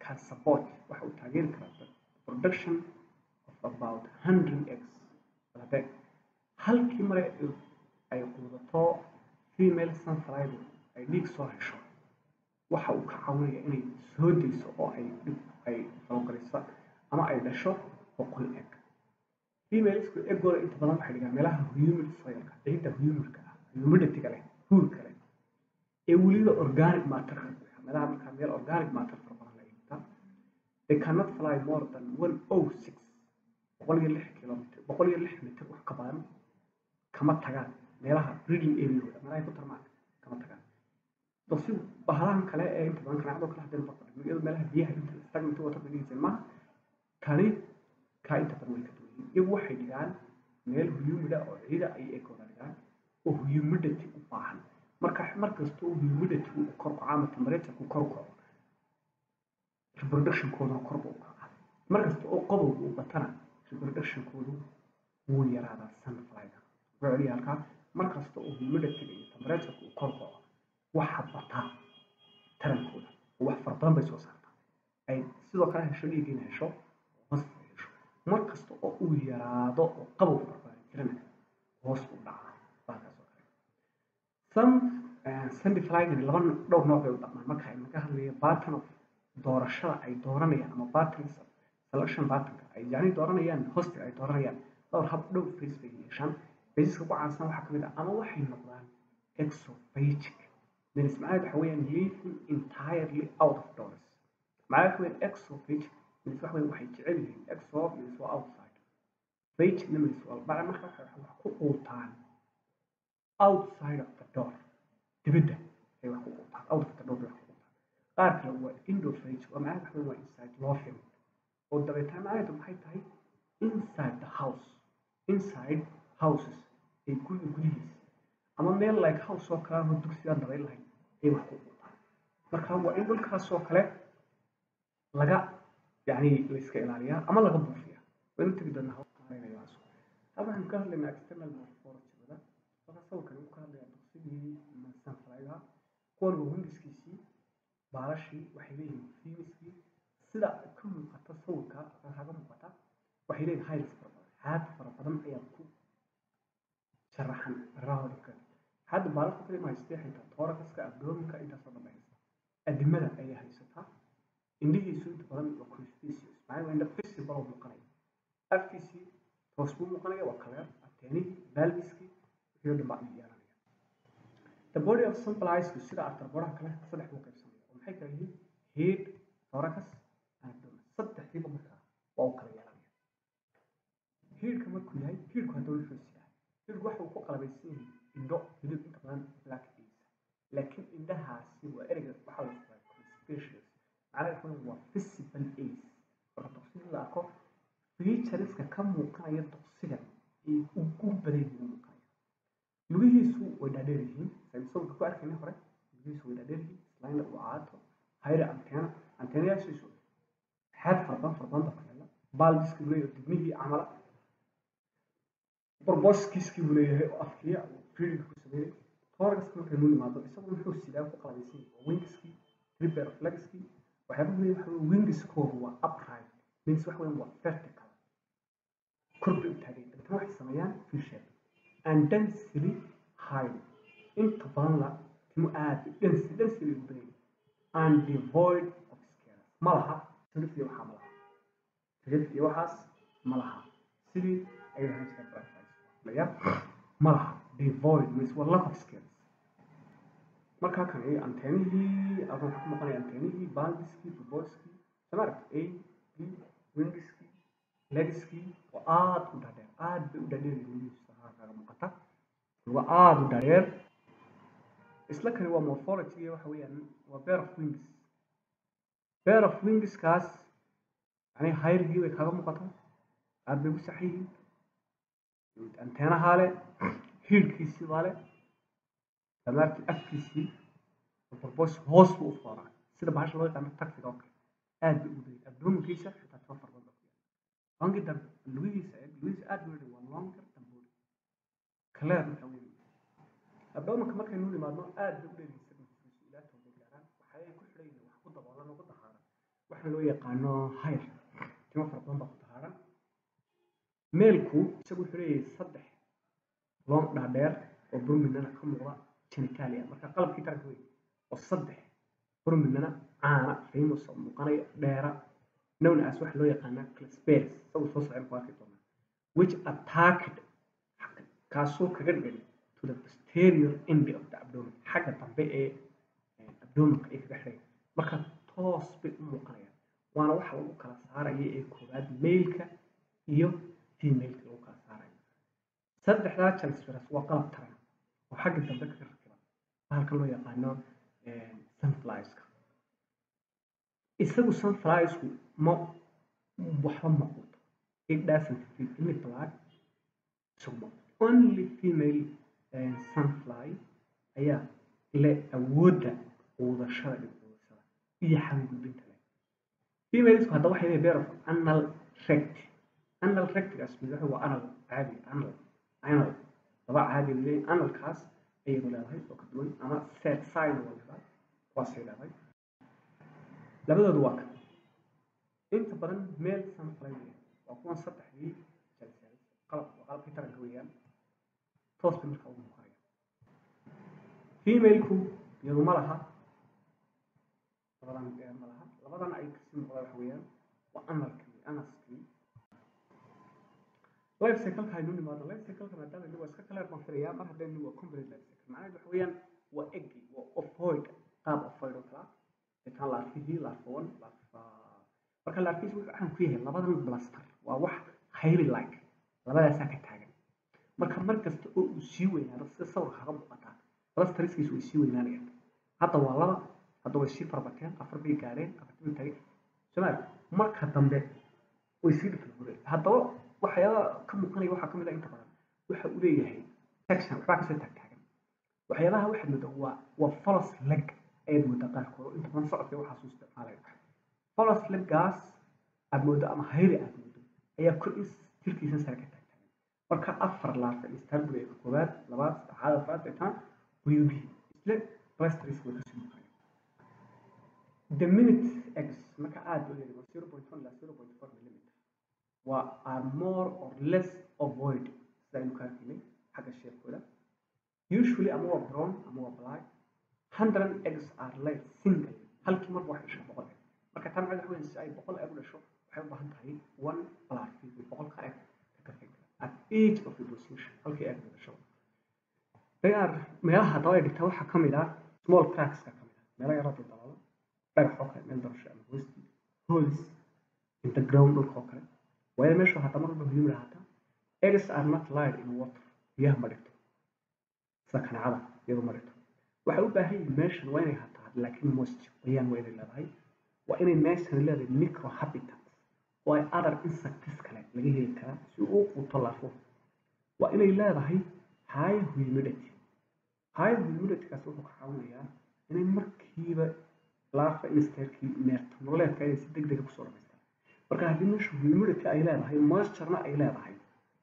can support waxa uu taageeri karaa the production of about 100 eggs hadee halkii mare ay quudato female sunflower ay dhiig soo hesho waxa uu ka caawinaya inay soo dayso oo ay dhib ay falogaliso ama ay dhasho boqol egg femaleska eggooda inta badan waxay dhigaan meelaha humid soilka ciidda humidka ah humidity-ga leh huurka leh ee weliba organic matter meelaha markaa meel organic matter fara badan la dhigta they cannot fly more than one oh six boqol iyo lix kilomitr boqol iyo lix mitir wax ka badan kama tagaan meelaha breeding areaooda meelahay ku tarmaan kama tagaan dosi bahalahan kale ee inta badan kanaacdo kale hadeen baqadhigno iyadoo meelaha biyaha inta stagnant water bay dhigaysan maaha tani kaa inta badan way ka duwan yihiin iyagu waxay dhigaan meel humida oo ciida ay eegooda dhigaan oo humidity u baahan marka mar kasta oo humidity uu kor kaco ama temperature ku kor kaco reproductionkooduna kor buu u kacaa mar kasta oo qodob uu batana reproductionkoodu wuu yaraadaa sunflyga wuxuu celiya halkaa mar kasta oo humidity iyo temperature uu kor kaco waxa bataa tarankooda oo wax fara badan bay soo saartaa ay sidoo kale hesho dhiiggiina hesho hoos ay hesho mar kasta oo uu yaraado oo qabow farbaan jirana hoos u dhacaa baakaas oo kale some sunflygan laba dhowr nooc bay u dhaqmaan marka ay naga hadlayo pattern of doorashada ay dooranayaan ama patterns of selection patternka ay yacni dooranayaan hostiga ay dooranayaan dhowr hab dhowr phase bay yeeshaan phaseska ku caansan waxaa kamid ah ama waxay noqdaan exophagic means macnaheedu waxa weeyaan living entirely out of doors macnaheedu waxa weeyaan exophagic means waxa weeyaan waxay jecel yihiin exo means waa outside phagic means waa bacda marka waxay wax ku quutaan outside of the door dibadda ay wax ku quutaan out of the door bay wax ku quutaan qaar kale waa endophagic waa macnaheedu waxa weeyaan waa inside loafing oo dabeetana macnaheedu maxay tahay inside the house inside houses ay guriga gudihiisa ama meel like house oo kale ama dugsigaan dabayl lahayn ay wax ku quutaan marka waa in dhulkaas oo kale laga yani la iska ilaaliyaa ama laga buufiyaa waynu tegi doonaa hawsmaaraynayaas hal waxaynu ka hadlaynaa external morphology-da marka sawirkan uu ka hadlayaa dugsigii sunflyga kuwan waa wingiskiisii baalashii waxay leeyihiin fimiskii sida ka muuqata sawirka kaga muuqata waxay leeyihin highs fara badan xaad fara badan ayaa ku sharaxan rahodka hadda baalasha kale ma haystee xitaa thoraxka abdominka intaasoo dhan bay haysataa adimada ayay haysataa indhihiisu inta badan waa crustaceous maxaa waa indha visible oo muuqanaya afkiisii hoos buu muuqanaya waa kaleer ateenihii balbiskii wixii oo dhan baa ayuu yeelanaya the body of sunfliesku sida artarboraha kale saddex buu qaybsamaya oo maxay kala yihiin head thorax and abdomen saddexdiiba markaa waa u kala yeelanaya headka markuu yahay headku haddaba wuxuu sidaa headku waxa uu ku qalabaysan yahay indho hilib inta badan black days laakiin indhahaasi waa ereyga waxaa la isticmaalaa crustaceous macnaha waxa waa visible ace marka duqsiga la arko featureska ka muuqanaya duqsiga ay ugu badan yihiin muuqanaya lugihiisu way dhaadheer yihiin saynu sawirka ku arkaynay hore lugihiisu way dhaadheer yihiin islaina uu caato hayre anteena anteenayaashiisu xaad farbadan farbadan baa kaleela baalbiskii buu leeyahay dibnihii camala borboskiiskii buu leeyahay oo afkiya uu fiilinka ku sameeyey thoraxka markaynu nimaado isagu muxuu sidaa ku qalabaysan yahay waa wingiskii triber of legskii waxyaabaha weeye waxa weye wingiskoodu waa upright means waxa weeyaan waa vertical kor bay u taagay dabeetana waxay sameeyaan fisher and densely high inta badan la timo aad densely densely u badan and devoid of scales ma laha sirif iyo waxaa ma laha sirif iyo waxaas ma laha sidii ay lahaan jireen butterflies ma laha devoid means waa lack of scales markaa kan ay anteenihii halkan waxaa ku maqanaya anteenihii balbiskii buboskii samaarag a b wingiskii legiskii oo aad u dhaadheer aad bay u dhaadheer lugihiisa kaaga muuqata luga aad u dhaadheer isla kani waa morphology waxa weeyaan waa pair of wings pair of wingskaas yani hayrigii bay kaaga muuqata aad bay u saxan yihiin anteenahaa le hiirkiisii baa le damaartii afkiisii borbos hoos buu u fooraa sida bahasha loo yaqaano taxiga oo kale aad bay ugu badan abdominkiisa xitaa tiro fara badan baa ku yaala longi dambe lugihiisa eeg lugihiisa aad buu waa longer than body kaleer markaa weyn abdominka markaynu nimaadno aad bay u dheeryihiin segmentkiisu ilaa toban gaaraan waxay ku xidhan yihiin wax ku daboolan ugu dahaaran waxaan loo yaqaano hayr timo fara badan baa ku tahaaran meelku isagu wuxuu leeyahay saddex loon dhaadheer oo burminana ka muuqda genitalia marka qalabkii taranka wey oo saddex burminana caana famous oo muuqanaya dheera known as waxa loo yaqaanaa clasperes isagu soo socon ku arki doonaa which attacked kaasoo kaga dhigan to the posterior end of the abdomen xagga dambe ee abdomenka ay kaga xidhay marka toos bay u muuqanayaan waana waxa lagu kala saaraya ee koowaad mailka iyo femaleka lagu kala saarayo saddexdaa clasperes waa qalab taran oo xagga dambe kaga rakiban bahalkan loo yaqaano sunflieska isagu sunfliesku ma waxba ma quuto it doesn't feed any blood isagu ma only female sunfly ayaa leh awoodda quudashada iyo quudashada iyo xangudbinta leh femalesku hadda waxay leeyihin bear of anal rect anal rectgaas madaxu waa anal caadi anal anal laba caadi leeyihin analkaas ayadu leedahay oo ka duwan ama set side waa leedahay kuwaasay leedahay labadoodu waa kan inta badan meel sunfly weeyaan waa kuwan saddexdii jalsel qalab waa qalabkii taranka weeyaan toos bay markaa ugu muuqanaya femaleku iyadu ma laha labadan dheer ma laha labadan ay kasii muuqda waxa weeyaan waa analkii anaskii life cycle-ka aynu nimaado life cycle-ka maadaama ini waa iska kaleer baan filayaa mar haddaynu waa complete life cycle macnaheedu waxa weeyaan waa eggi waa ovoid qaab ovoid oo kala intaan laarfihii laarfa one laarfa marka laarfihiis wuxuu caan ku yahay labadan blaster waa wax highly like labadaasaa ka taagan marka mar kasta oo uu sii weynaado sida sawirka kaga muuqataa blastariskiisu way sii weynaanayaan hadda waa laba hadda way sii farbateen afar bay gaareen afartii bay tagay somaali marka dambe way sii dhiflgureen haddaba waxyaaba ka muuqanaya waxaa ka mid ah inta badan waxa uu leeyahay section waxbaa kasoo taagtaagan waxyaabaha waxaad moodaa waa waa folos leg ayaad moodaa qaarkood oo inta badan socodka waxaasuu isticmaalaya folos leggaas aad moodo ama hayri aad moodo ayaa kor in jirkiisa sare ka taagtaagan marka afar laarfa istanbul ee koowaad labaad saddexaad afraad eetaan wayubihi isle blastris way kasii muuqanaya the minute x marka aad u leedahay zero point one ilaa zero point four millimeter waa are more or less avoid sida aynu ka arkaynay xagga sheekooda usually ama waa brown ama waa black hundred eggs are laid single halkii mar waxay dhashaa boqol egg marka tan macnaheedu waxa weeye si ay boqol egg u dhasho waxay u baahan tahay one black boqolka egg ka kafeyn kara at each of the position halkii egg dhasho they are meelaha haddaba ay dhigtaa waxaa ka mid ah small crackska ka mid ah meelo yaroo daldaloolo dhagax oo kale meel darasho ama hoostii holes in the ground dhulka oo kale waayo meeshu hataa mar walba muhiim lahaataa eggs are not lied in water biyaha ma dhigto sida kaneecada iyadu ma dhigto waxay u baahan yihiin meeshan waa inay hataa laakiin moisture qoyaan waa inay leedahay waa inay meeshan leedahay micro habitats oo ay other insects kale laga heli karaa si uu quuto laafo waa inay leedahay high humidity high humiditykaas wuxuu ka caawinayaa inay markiiba laafa insterkii neerto nololeedka inay si deg dega kusoo dhamaystaan marka haddii meeshu humidity ay leedahay moisturena ay leedahay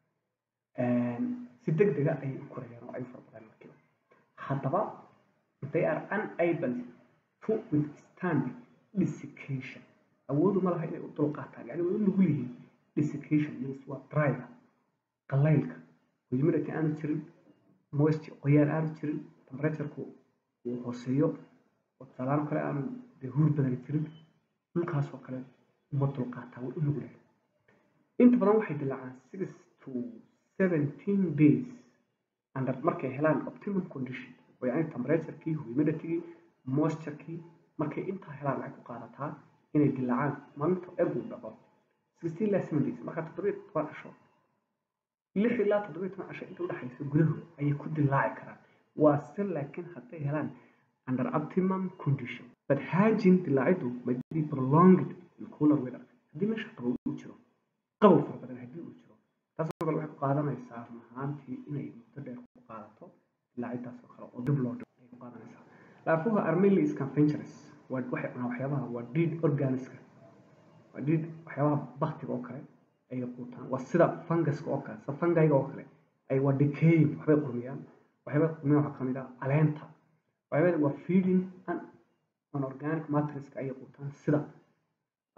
si deg dega ayay u korayaan oo ay farbadaan markiiba haddaba they are unable to withstand desiccation awoodu ma laha inay u dulqaataan yani way u nugul yihiin desiccation means waa dryga qalaylka humidity aanu jirin moisture qoyaan aanu jirin temperatureku uu hooseeyo oo tusaalahaan kale aanu dee huur badan jirin dhulkaas oo kale uma dulqaataa way u nugulahay inta badan waxay dilaacaan six to seventeen days under markay helaan optimum condition oo yani temperaturekii humiditygii moisturkii markay intaa helaan waxay ku qaadataa inay dilaacaan maalinta egu dhaco sixteen ilaa seven days marka toddobiyo toban casho lix ilaa toddobiyo toban casho inta udhexaysa gudahooda ayay ku dilaaci karaan waa se laakiin hadday helaan under optimum condition but hajin dilaacidu may be prolonged in cooler weather haddii meesha qabow uu jiro qabow fara badan haddii uu jiro taasoo kale waxay ku qaadanaysaa run ahaantii inay muddo dheer ku qaadato dilaacidaas oo kale oo dib loo dhigo ayay ku qaadanaysaa laafuha armili scavengerous waa waxay cunaa waxyaabaha waa deed organiska waa deed waxyaabaha baktiga oo kale ayay quutaan waa sida funguska oo kale sida fungiga oo kale ay waa decaying waxbay qurmiyaan waxyaabay qurmiyaan waxaa kamid ah caleenta waxyaabada waa feeding an organic matriska ayay quutaan sida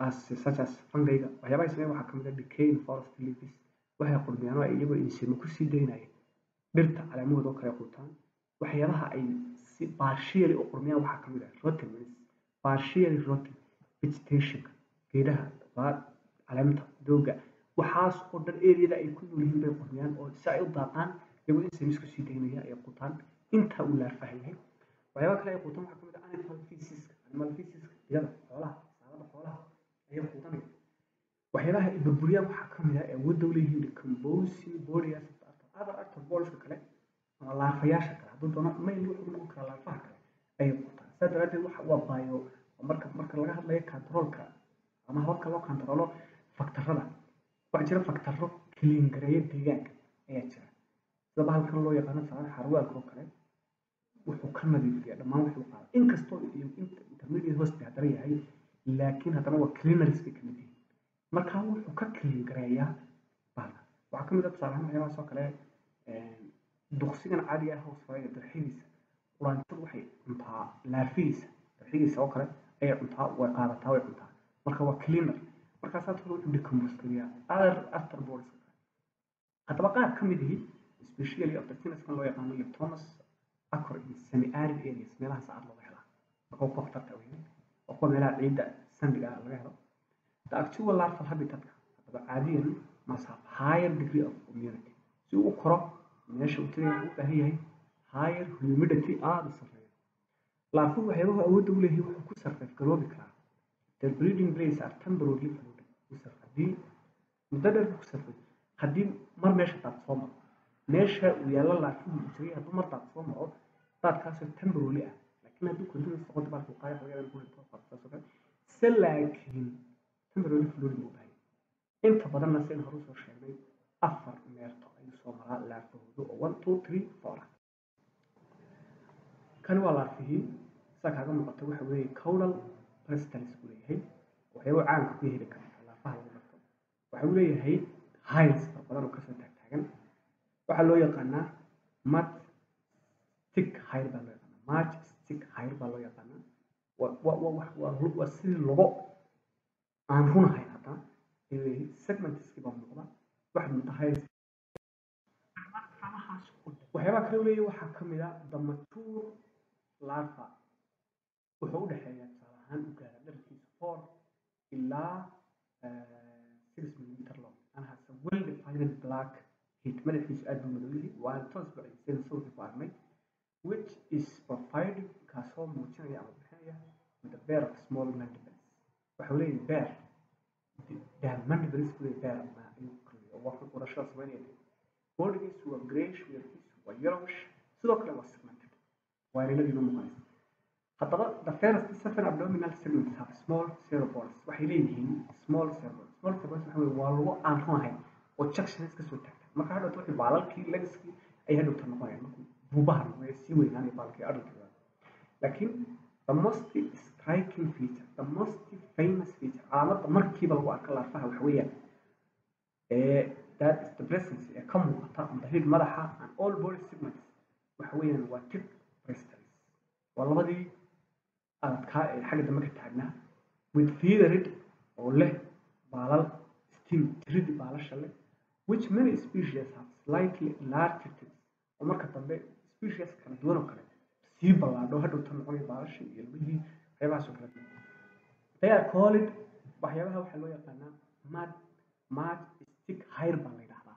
as such as fungiga waxyaabaha ay sameeyaan waxaa kamid ah decaying forest leaves waxay qurmiyaan oo ay iyagoo insimo kusii daynaya dhirta caleemahooda oo kale quutaan waxyaabaha ay si partially u qurmiyaan waxaa kamid ah rotten means partially rotten vegetationka geedaha baa caleemta dooga waxaas oo dhan areada ay ku nool yihiin bay qurmiyaan oo si ay u daaqaan iyagoo insimis kusii daynaya ay quutaan inta uu laarfaha yahay waxyaabaha kale ay quutaan waxaa kamid ah animal feceska animal feceska iyada xoolaha saalada xoolaha ayay quudanaya waxyaabaha ay burburiyaan waxaa kamid ah ee awoodda u leeyihiin decomposing bodies other arthropodeska kale ama laafayaasha kale hadduu doono mail wuxuu noqon karaa laafaha kale ayay quutaan sidaa daraaddeed waxa waa baayo marka marka laga hadlayo controlka ama hababka loo controlo faktarada waxaa jira faktaro kiliin gareeya deegaanka ayaa jira sida bahalkan loo yaqaano salaad xarwaalka oo kale wuxuu ka nadiifiyaa dhammaan wuxuu qaada inkastoo iyo intermediate hoste haddana yahay laakiin haddana waa cleaners bay kamid yihiin marka wuxuu ka kiliin gareeyaa bahalka waxaa kamid ah tusaale ahaan waxyaabahaas oo kale duqsigan caadiga ah hoos faraya darxidiisa quraantadu waxay cuntaa laafihiisa darxidiisa oo kale ayay cuntaa way qaadataa way cuntaa marka waa cleaner markaasaa tolo wuxuu decompose geliyaa other arthropods haddaba qaar ka mid ihi especially of the tenniskan loo yaqaano leptomas acor in semi arid areas meelaha saacad looga helaa marka kuwa khatarta weyn oo kuwa meelaha ciidda sandiga ah laga helo the actual larval habitatka haddaba caadiyan must have higher degree of immunity si uu u koro meesha uu tagaya wuxuu u baahan yahay higher humidity aada u sarreeya laafuhu waxyaabahu awoodda u leeyahay wuxuu ku sarreef garoobi karaa their breeding place are temporarily floating ku sarreef haddii muddo dheer ku sarreef haddii mar meesha daad soo maro meesha uu yaallo laafuhu uu tagay hadduu mar daad soo maro daadkaasoo temporarily ah laakiin hadduu continuous noqoto baalku qaaya laga yaaba inuu ku saas oo kale se laakiin temporarily floating uu baahay inta badanna sida hore usoo sheegnay afar meerto ayuu soo maraa laafahoodu oo one two three four ah kani waa laafihii saa kaaga muuqata waxa weeye caudal prestalis buu leeyahay waxyaabo caanka ku heli kara laafaha lagu barto waxa uu leeyahay hiles fara badan oo kasoo taagtaagan waxaa loo yaqaanaa mat stick hire baa loo yaqaanaa march stick hire baa loo yaqaanaa waa sidii logo aan runahay haddana ayuu leeyahay segmentiskii baa muuqda waxaad mudda hiles waxyaabaha kale uu leeyahay waxaa ka mid ah the mature larva wuxuu u dhexeeyaa tusaale ahaan u gaara dherarkiisa four ilaa six millimeter long and has a well defined black heat madaxiisu aad buu madow yahay waana toos baciiseen sawirka ku aragnay which is provided kaasoo muujinaya ama bixinaya with a pair of small mandibles waxau leeyahay bear bear mandibles buu leeyahay bear ma ayuu koriyo oo waa urashada sameynaya bodigiisu waa grayish weerkiisu waa yellowish sidoo kale waa segmented waa irinadiina muuqanaysa haddaba the first seven abdominal segments have small cerebrals waxay leeyihiin small cerebrals small cerebrals waxa weye waa lagu aan runahay oo junctions kasoo taagta marka hadhowta wixii baalalkii legiskii ay hadhowta noqonayaan markuu buubaha noqonaya sii weynaanaya baalkii adulkiga laakiin the most striking feature the most famous feature calaamadda markiiba lagu arka laafaha waxa weeyaan ee that is the presence ee ka muuqata on the head madaxa and all body segments waxa weeyaan waa tip prestalis waa labadii adadkaa ee xagga dambe ka taagnaa with feathered oo leh baalal stem tiridi baalasha leh which many species have slightly larger tips oo marka dambe species kala duwan oo kale sii ballaadho hadhowta noqonaya baalashii iyo lugihii waxyaabahaas oo kale they are called waxyaabaha waxaa loo yaqaanaa mad mad stick hire baa la yidhahdaa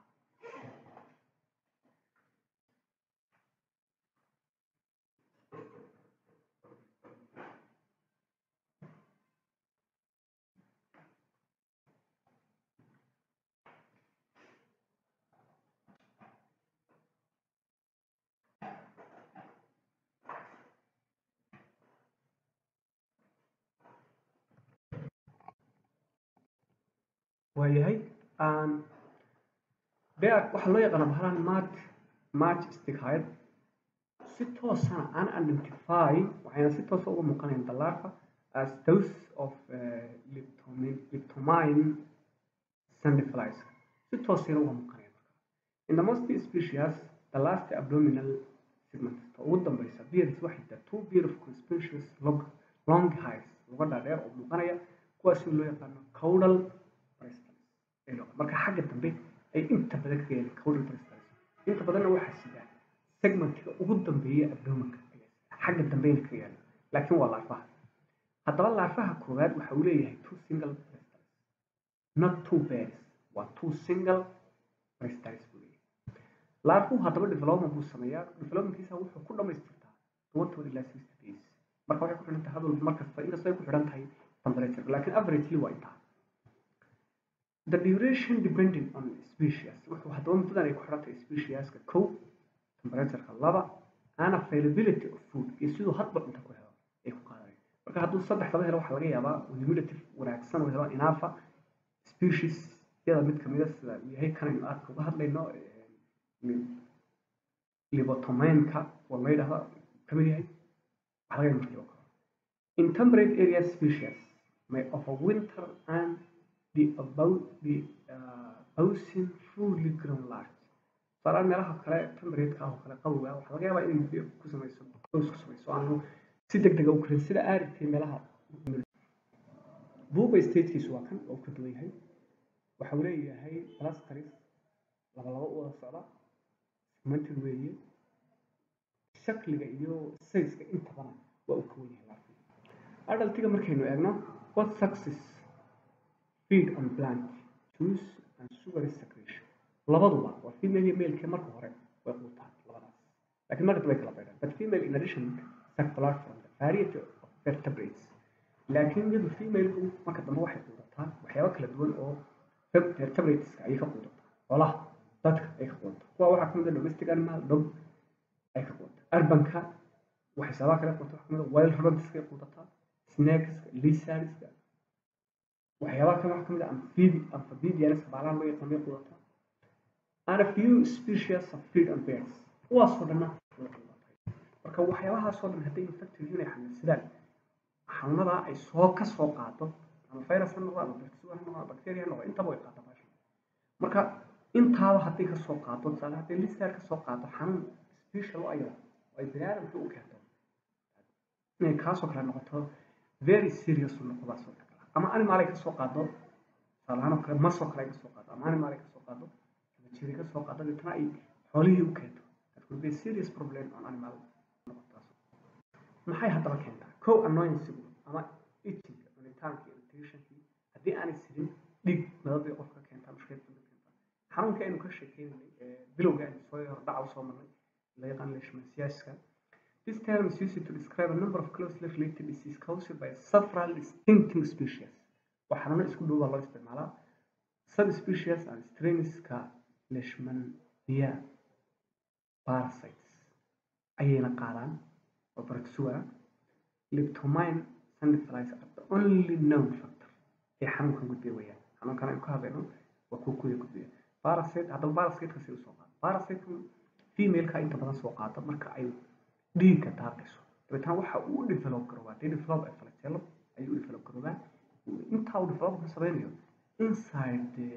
waayahay bear waxaa loo yaqaana bahalan mat match stick hide si toosana aan identify waxayna si toosa uga muuqanayaan the larva as those of leptomine leptomine sandflies si toosayna uga muuqanayaan marka in the most species the last abdominal segment ta ugu dambeysa bears waxay tahay two pair of conspicuous long long hairs luga dhaadheer oo muuqanaya kuwaas in loo yaqaano caudal bristles marka xagga dambe ay inta badan kaga yaalaan caudal bristles inta badanna waxaa sidaa segmentiga ugu dambeeya abdomanka xagga dambeyna kaga yaala laakiin waa laafaha haddaba laafaha koowaad waxa uu leeyahay two single bristles not two pairs waa two single bristles buu leeyahay laafuhu haddaba development buu sameeyaa developmentkiisa wuxuu ku dhamaystirtaa toban toban ilaa sixty days marka waxay ku xidhan tahay hadal markasta inkastoo ay ku xidhan tahay temperature laakiin averagely waa intaa the duration depending on species wuxuu haddaba muddadan ay ku xidhan tahay specieska kow temperatureka laba and availability of food iyo siduu hadba cunto ku helo ay ku qaadanaya marka hadduu saddex laba helo waxaa laga yaabaa humidity wanaagsan oo helo inaafa species yada mid kamida sida uu yahay kanaynu aadka uga hadlayno libotomainka waa la yidhahda kamid yahay waxaa laga yaaba markii oo kale in temperate area species may overwinter and the about the uh, housing fully grown large tusaalahaan meelaha kale temperate-ka oo kale qabowga waxaa laga yaabaa inay ku samayso hoos ku samayso aanu si deg dega u karin sida aaridkii meelaha buuba statekiisu waa kan oo ka duwan yahay waxa uu leeyahay clusters laba laba u wada socda segmented weeye shakliga iyo sayska intabana waa uu ka wan yahay laakiin adultiga markaynu eegno what success feed on plant juice and sugary secretion labaduba waa female iyo maleke marka hore way quutaan labadaas laakiin marka way kala baydhaan but female in addition suck blood from the variety of vertebrates laakiin iyadu femaleku marka dambe waxay quudataa waxyaabo kala duwan oo vertebrateska ayay ka quudataa xoolaha dadka ay ka quudataa kuwa waxaa kamid a domestic animal dog ay ka quudataa urbanka waxyaabaha kale quudataa waxaa kamid a wild rodentska ay quudataa snakeska lizardska waxyaabaha kale waxaa kamid a amphibia amphibianska baalaha loo yaqaan bay quudataa and a few species of feed on birds kuwaasoo dhanna way quudatay marka waxyaabahaasoo dhan hadday infected yihiin ay xanuunsadaan xanuunadaa ay soo ka soo qaado ama virus ha noqdo ama bacteria ha noqdo bacteria ha noqdo intaba way qaada baasha marka intaaba hadday ka soo qaado tusaale hadday lister ka soo qaado xanuun special u ayada oo ay bini aadamka u keento inay kaasoo kale noqoto very serious u noqodaasoo kale ama animal ay ka soo qaado tusaale ahaan oo kale masoo kale ay ka soo qaado ama animal ay ka soo qaado ama jiri ka soo qaado deetana ay xoolihii u keento that will be a serious problem on animal noqotaas maxay haddaba keentaa kow annoyansigu ama itchinga cunitaanka irritationkii haddii aanay sirin dhig madadii qofka keentaa mushkilad ka keentaa xanuunka aynu ka sheekeynay bilowga aynu soo hordhaca usoo marnay la yaqaan leishmaniaska This term is used to describe a number of closely related diseases caused by several distinct species. waxaana isku dhow baa loo isticmaalaa subspecies and strainska leishmania parasites ayayna qaadaan oo protozoa leptomine sandiflies are the only known factor ee xanuunkan gudbiya weeyaan xanuunkan aynu ka hadlayno waa kuwa kuwada gudbiya parasite haddaba parasiteka si usoo qaado parasite femaleka inta badan soo qaada marka ay dhiigga daaqayso dabeetana waxa uu u develop garoobaa dee develop ay falajeelo ayuu u develop garoobaa intaa uu developka sameynayo inside the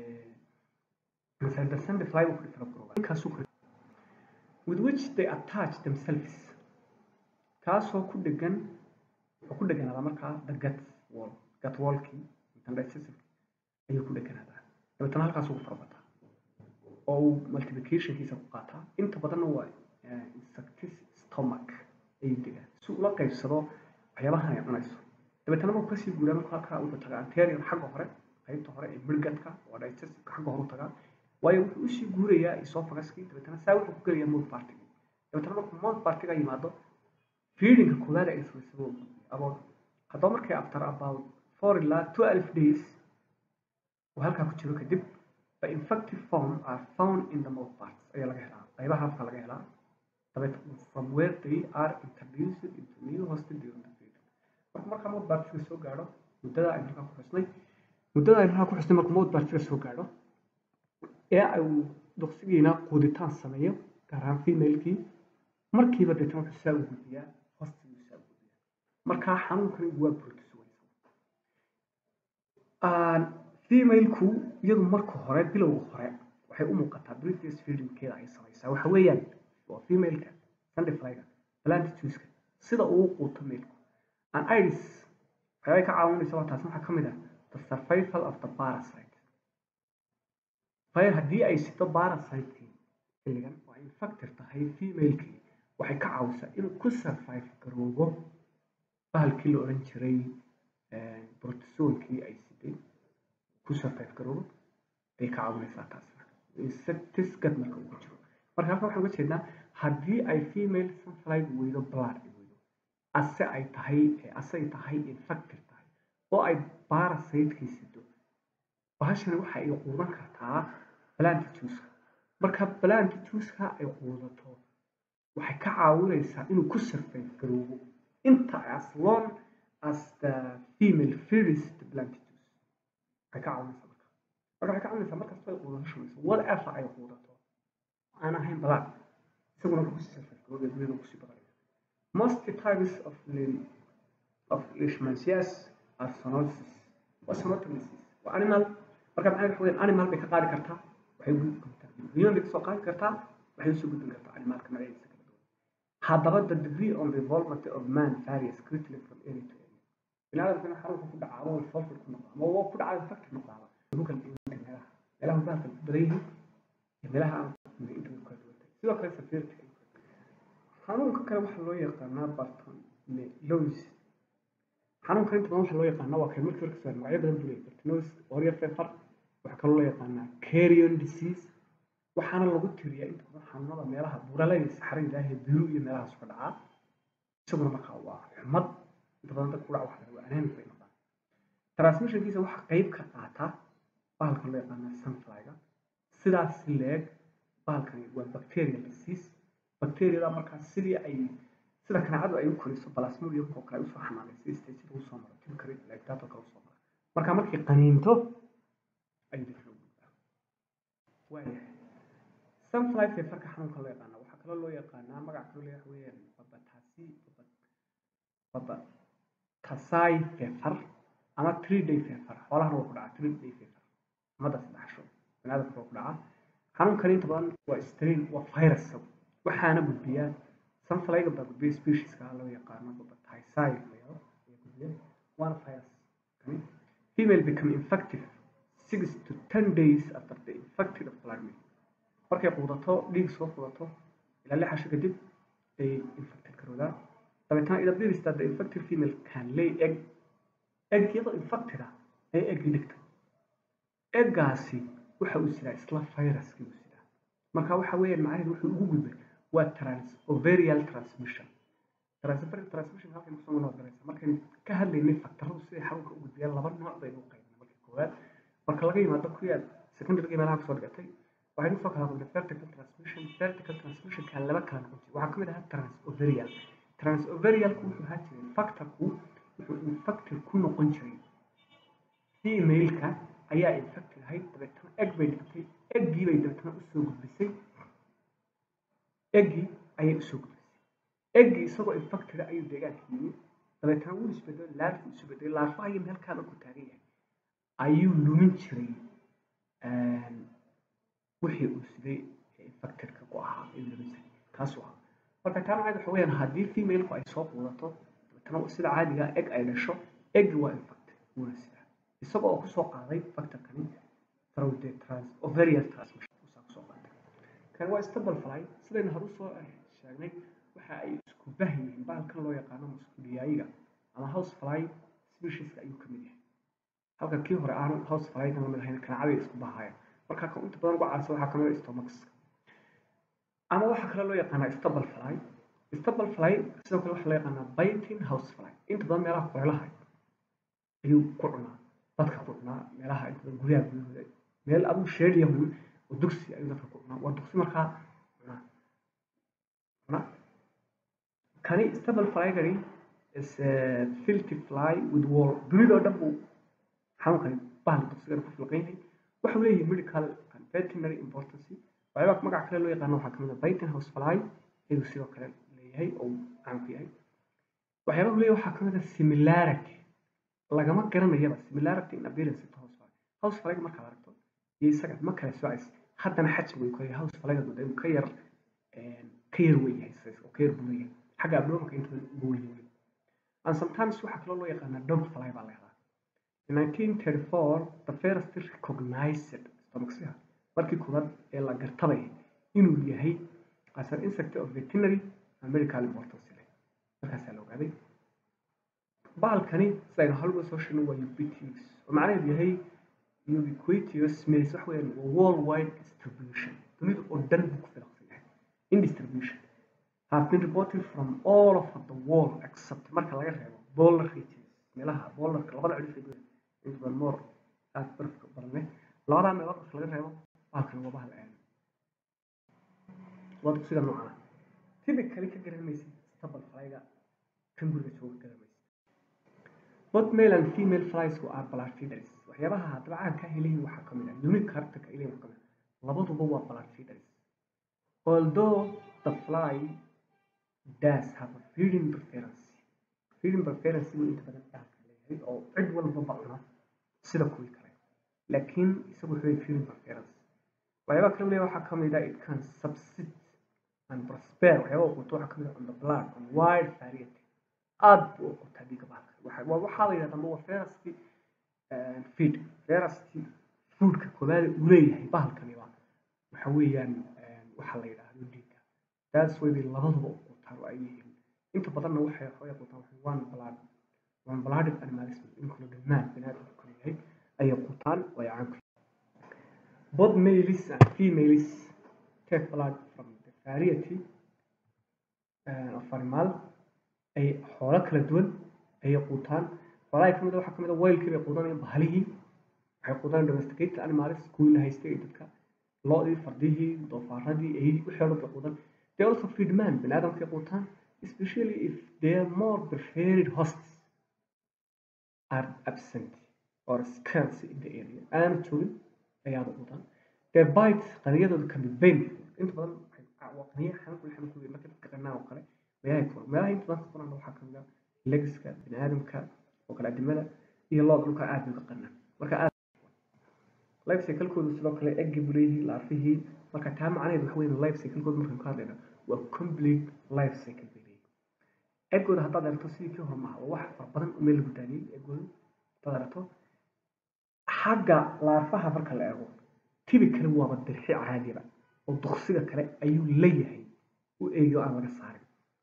inside the sandifly uu ku develop garoobaa inkaasuu ku with which they attach themselves kaasoo ku dhegan wuxuu ku dheganaada markaa the gut wall gut wallkii interdicessively ayuu ku dheganaadaa dabeetana halkaasuu ku farabataa oo uu multiplicationkiisa ku qaataa inta badanna waa insectis stomach ayuu degaa si ula qaybsado waxyaabahan ay cunayso dabeetana markuu kasii guuraa markuu halkaa wuxuu tagaa anterior xagga hore qaybta hore ee midgadka oo digestiveka xagga hore u tagaa waayo wuxuu usii guurayaa esophaguskii dabeetana saa wuxuu ku gelayaa mouth partigii dabeetana markuu mouth partiga yimaado feedingka koowaad ay samaysaba uu gudbiya about haddaba markay after about four ilaa twelve days uu halkaa ku jiro kadib the infective form are found in the mouth parts ayaa laga helaa qaybaha afka laga helaa dabeet from where they are introduced into new hostel during the feeding marka markaa mouth partiga soo gaadho muddada aynu halkaa ku xusnay muddada aynu halkaa ku xusnay markuu mouth partiga soo gaadho ee uu duqsigiina quuditaan sameeyo gaar ahaan femalekii markiiba deetana wuxuu saa u gudbiyaa hostiguu saa u gudbiyaa markaa xanuunkani waa protozoa femaleku iyadu marka hore bilowga hore waxay u muuqataa previous feedingkeeda ay samaysaa waxa weeyaan waa femaleka sandiflyga plantijuska sida uu quuto meelku an iris waxyaabay ka caawinaysa waa taasi waxaa ka mid ah the survival of the parasite fire haddii ay sito parasite-kii xilligan oo ay infected tahay female-kii waxay ka caawisaa inuu ku survive garoobo bahalkii la odhan jiray protisoonkii ay siday ku survive garoobo bay ka caawinaysaa taasna insecticide marka uu ku jiro marka halkan waxaan uga jeednaa haddii ay female sunfly weydo blood ay weydo ase ay tahay ase ay tahay infected tahay oo ay parasite-kii sido bahashani waxa ay quudan kartaa plant juice marka plant juice-ka ay quudato waxay ka caawinaysaa inuu ku survive garoobo inta as long as the female feeds the plant juice waxay ka caawinaysaa marka marka waxay ka caawinaysaa markasta ay quudato shumayso whatever ay quudato aan ahayn blood isaguna wuxuu kusii survive garoobo duniyada kusii badanaya most types of of leishmaniasis are zoonosis waa zoonotic disease waa animal marka maxay waxa weeyaan animal bay ka qaadi kartaa waxay u gudbin kartaa human bay kasoo qaadi kartaa waxay usoo gudbin kartaa animalka magaciisa kala duwan haddaba the degree on involvement of man varies greatly from area to area biniaadamkana xarunka ku dhaca ama involved ku noqda ama waa ku dhaca infected noqdaaba ugu kala duwan meelaha meelaha bahalka ku badan yihiin iyo meelaha aan inta ku kala duwan tahay sidoo kale severity xanuunka kale waxaa loo yaqaanaa bartonellosis xanuunka inta badan waxaa loo yaqaanaa waa kay markii hore kasoo magacyo badan buu leeyahay bartonellosis warrior fever waxaa kaloo loo yaqaanaa carrion disease waxaana lagu tiriyaa inta badan xanuunada meelaha buuralada saxarada ilaahay biru iyo meelahaas ka dhacaa isaguna markaa waa xumad inta badan dadka ku dhaca waxaa waa anemic bay noqdaan transmissionkiisa waxaa qayb ka qaata bahalka loo yaqaanaa sunflyga sidaas leeg bahalkani waa bacterial disease bacteriada markaa sidii ay sida kaneecadu ay u koriso plasmodium oo kale ay usoo xanaanaysa stage usoo maro timkari lactato kale usoo mara marka markay qaniinto ayuu dadka u gudbaa waayahay sunfly feverka xanuunka loo yaqaana waxaa kaloo loo yaqaanaa magac kaloo leeyahay weeyaan babatasi babatasai fever ama three day fever xoolahana waa ku dhacaa three day fever umada saddex sho baniaadamka waa ku dhacaa xanuunkani inta badan waa strain waa virus waxaana gudbiya sunflyga baa gudbiya specieska loo yaqaano babatasai ayaa gudbiya waana virus kani female become infective six to ten days after the infected of plasmid markay quudato dhiig soo quudato ilaa lix casho kadib ay infected garoodaan dabeetana ida birista the infected female can lay egg egg iyadoo infected ah ay eggii dhigta eggaasi waxa uu sidaa isla viruskii uu sidaa marka waxa weeyaan macnaheedu wuxuu ugu gudbay waa trans ovarial transmission transfer transmission halkan kusoo noo garaysa markaynu ka hadlaynay faktaradu siday xarunka u gudbiyaan laba nooc baynu u qaybnay marka koowaad marka laga yimaado kuwii aad secondary meelaha kusoo dhigatay waxaynu kusoo kala hadlay vertical transmission vertical transmission kaa laba kala noqon jiray waxaa kamid ahaa trans ovarial trans ovarialku wuxuu ahaa jiray factorku wuxuu infected ku noqon jiray female-ka ayaa infected ahayd dabeetana egg bay dhigtay eggii bay dabeetana usoo gudbisay eggii ayay usoo gudbisay eggii isagoo infected ayuu deegaanka yimi dabeetana wuu isbedelay laarfu isu bedelay laarfaha iyo meelkaa markuu taagan yahay ayuu lumin jiray wixii uu siday infectedka ku ahaa ayuu lumin jiray kaasuu ahaa marka taa macnaheed waxa weeyaan haddii female-ku ay soo quudato dabeetana sida caadiga egg ay dhasho eggi waa infected wuuna sidaa isagoo oo kusoo qaaday factorkani through the trans ovarian transmission usaa kusoo qaaday kan waa stable fly sidaynu hore usoo sheegnay waxa ay isku bahyihiin bahalkan loo yaqaano muskuliyaayiga ama house fly specieska ayuu kamid yahay halka kii hore aanu house flygan lamid ahayn kanacada isku bahayaan marka kan inta badan ugu caansan waxaa kamid ah stomachs ama waxaa kale loo yaqaanaa stable fly stable fly sidoo kale waxaa loo yaqaanaa biting house fly inta badan meelaha kuleelaha ayuu ku cunaa dadka ku cunaa meelaha inta badan guryaha guryahooda meel aduu sheediya hun oo dugsi ayuu dadka ku cunaa waa dugsi markaa cunaa cunaa kani stable flygani is a filthy fly with wall dunidoo dhan buu xanuunkani bahal dugsigana ku filqaynay waxau leeyahay medical and veterinary importance waxyaabaa magac kale loo yaqaano waxaa kamid ah biting house fly ayuu sidoo kale leeyahay oo caan ku yahay waxyaabaha leeyahay waxaa kamid ah similarity lagama garanayaba similarity in appearance to house fly house flyga markaad aragto iyo isaga ma kala soocays haddana xajmi way koy house flyga guda inuu ka yar ka yar weyn yahay size oo ka yar bulan yahay xagga abdomanka inta ugu weyn yahay and sometimes waxaa kaloo loo yaqaanaa dog fly baa la yaqaa In 1934, the first recognized stomachsia markii koowaad ee la gartabay inuu yahay as an insect of veterinary and medical importance leh markaasaa la ogaaday bahalkani sidaynu halba soo sheegnay waa ubiquitous oo macnaheedu yahay ubiquitous means waxa weeyaan waa worldwide distribution dunida oo dhan buu ku filaqsan yahay in distribution have been reported from all over the world except marka laga reebo polar regions meelaha polarka labada cidhif ee dunida inta badan moor aada barafka badan leh labadaa meelood marka laga reebo bahalkan waa bahal aan waa sida noocan typically ka garan maysid stable flyga kan guriga jooga garan maysid both male and female flies are blood feeders waxyaabaha haddaba caanka helayin waxaa ka mid ah unique characterka ilayin waxaa ka mid ah labaduba waa blood feeders although the fly does have a feeding preference feeding preference buu inta badan dhaafka leeyahay oo cid walbaba cuna sida kuwii kale laakiin isagu wuxuu leeyahay feeding preference waxyaabaha kale leeyahay waxaa ka mid ah it can subsist and prosper waxyaabaha quuto waxaa ka mid ah on the blood on wide variety aad buu u qutaa dhiigga bahalka waxa waa waxaa la yidhahdaa waa ferasti feed ferasti foodka koobaad uu leeyahay bahalkani waa waxa weeyaan waxaa la yidhaahdo dhiigga taas way bay labaduba u qutaan oo ay yihiin inta badanna waxay waxay qutaan waxay one blood one blooded animals inkula dhammaan binaadamka ku leeyahay ayay qutaan oo ay caan ku both males and females take blood from the variety uh, of animal ay xoolo kala duwan ayay quutaan xoolaha kamid waxaa kamid a weylkii bay quudanayaan bahalihii waxay quudanayaan domesticated animals kuwii la haystay ee dadka lo'dii fardihii doofaaradii eeyadii wixii oo dhan bay quudan they also feed man bini aadamkay quutaan especially if their more preferred hosts are absent or scarce in the area aana joogin ayaaba quutaan their bites qaniyadooda can be painful inta badan waa qaniya xanuun xanuun ku marka dadka qanaa oo kale meelaha ku meelaha inta badan ku waxaa kamid ah legska bini aadamka oo kale adimada iyo looda dhulka aad bay uga qanaan marka aad life cycle-koodu sidoo kale eggi buu leeyihiin laafihii marka taa macnaheedu waxa weyn life cycle-koodu markaan ka hadlayna waa complete life cycle bay leeyihiin eggooda haddaad aragto sidii kii hore maaha waa wax fara badan oo meel lagu daadiyey eggooda haddaad aragto xagga laafaha marka la eego typically waaba dirxi caadiba oo duqsiga kale ayuu leeyahay u eegiyo aan laga saarin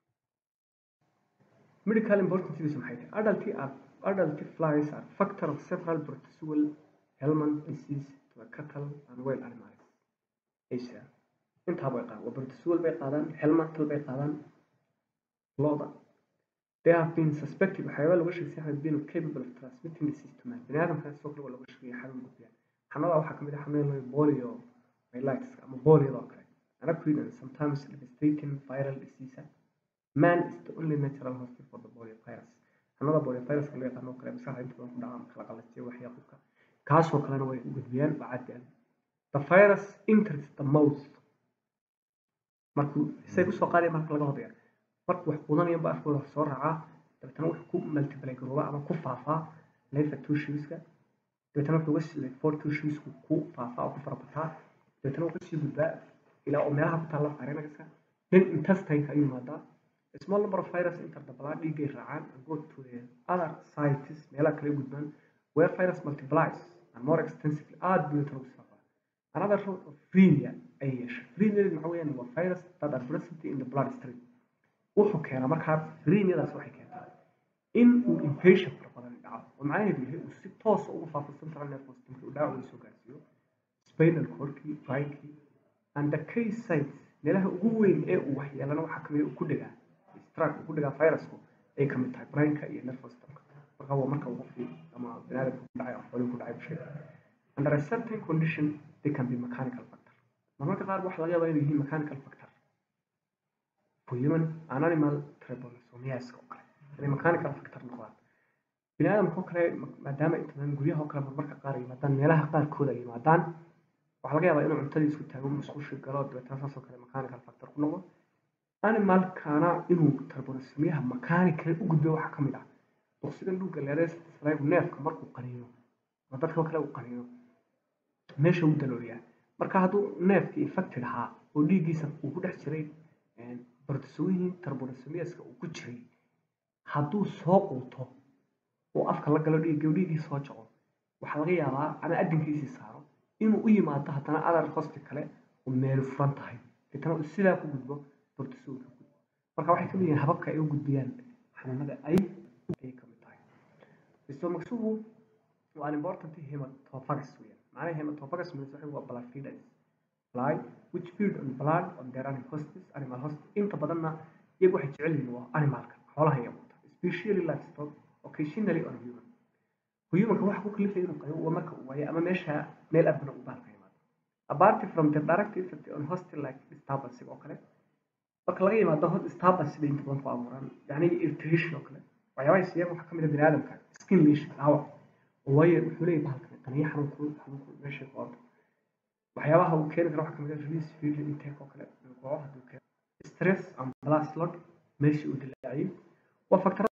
medical importance maxay tahay adult are adult flies are factor of several protozoal helmand disease to a cattle and wild animals asia intaa bay qaadaan waa protozoal bay qaadaan helmantal bay qaadaan looda they have been suspected waxyaaba laga sheegay have been capable of transmitting disease to man bini aadamka sidoo kale waa laga sheegay xanuun gudbiyaan xanuunada waxaa kamid ah xanuun polio myelitis ama polio oo kale anaquid and sometimes devastating viral disease man is the only natural hospital for the polio virus xanuunada polio virus loo yaqaano oo kale maskaxda inta badan ku dhaca marka la qalajiyo waxyaa qofka kaasoo kalena way u gudbiyaan waa caadi ah the virus enters the mouth markuu say kusoo qaadaya marka laga hodaya markuu wax qudanaya ba afkooda soo raacaa dabeetana wuxuu ku multiply garooba ama ku faafaa lefa tushiuska dabeetana wuxuu uga for tushiusku ku faafaa oo ku farabataa dabeetana wuxuu kasii gudbaa ilaa oo meelaha ku taalla pharynxka then intestineka ayuu imaadaa a small number of virus enter the blood dhiiggay raacaan and go to the other sites meelaha kale gudbaan where virus multiplies and more extensively aad buu tiro u faafaa another route of frenia ay yeeshay frenia maxaa weeyaan waa virus that are present in the blood stream wuxuu keenaa markaa freniadaas waxay keentaa in uu infection fara badan dhaco oo macnaheedu yahay uu si toosa ugu faafo central nervous system uu dhaawac soo gaarsiiyo spinal cordkii brainkii and the key sites meelaha ugu weyn ee uu waxyeelana waxaa kamid uu ku dhigaa strike uu ku dhigaa virusku ay kamid tahay brainka iyo nervous systemka marka waa marka uu qofkii ama biniaadamka ku dhacay ama xoolihii ku dhacay bulshada under a certain condition they can be mechanical factor marmarka qaar waxa laga yaabaa inay yihiin mechanical factor for human and animal trypanosomiaska oo kale inay mechanical factor noqdaan biniaadamka oo kale maadaama inta badan guryaha oo kale marmarka qaar yimaadaan meelaha qaarkooda ay yimaadaan waxaa laga yaabaa inuu cuntadii isku taago musqushi galo dabeetana saasoo kale mechanical factor ku noqdo animalkana inuu trypanosomiyaha mechanical u gudbo waxaa ka mid ah boqsigan dhulka leereesflygu neefka markuu qaniino ama dadka kale uu qaniino meesha uu dalooliyaa marka hadduu neefkii infected ahaa oo dhiiggiisa uu ku dhex jiray bordasooyihin trypanosomiaska uu ku jiray hadduu soo quuto oo afka la galo dhiigga dhiiggii soo jaco waxaa laga yaabaa ama adinkiisii saaro inuu u yimaado haddana adar hosti kale oo meel furan tahay deetana uu sidaa ku gudbo bortisool ka gudbo marka waxay kamid yihiin hababka ay u gudbiyaan xanuunada ay ayay kamid tahay stomachsuhu waa an important hematophagus weeyaan macnaha hematophagus means waxa waa blood feeders fly which feed on blood on their animal hosts animal host inta badanna iyagu waxay jecel yihiin waa animalka xoolaha iyo quta especially livestock occasionally on human humanka waxa ku kalifaya inuu qayo waa marka uu waayo ama meesha meel abna u baalka yimaado apart from the direct effect on hostile like disturbance oo kale marka laga yimaado hot disturbance bay inta badan ku abuuraan yani irritation oo kale waxyaabaha siiyaan waxaa kamid ah bini aadamka skin lesion dhaawac oo waayo wuxuu leeyahay bahalkan qaniyo xanuunku xanuunku meesha ku ordo waxyaabaha uu keeni karo waxaa kamid ah release feed intake oo kale kooxo hadduu keeno stress and blood slug meeshii uu dilaaciyay waa factor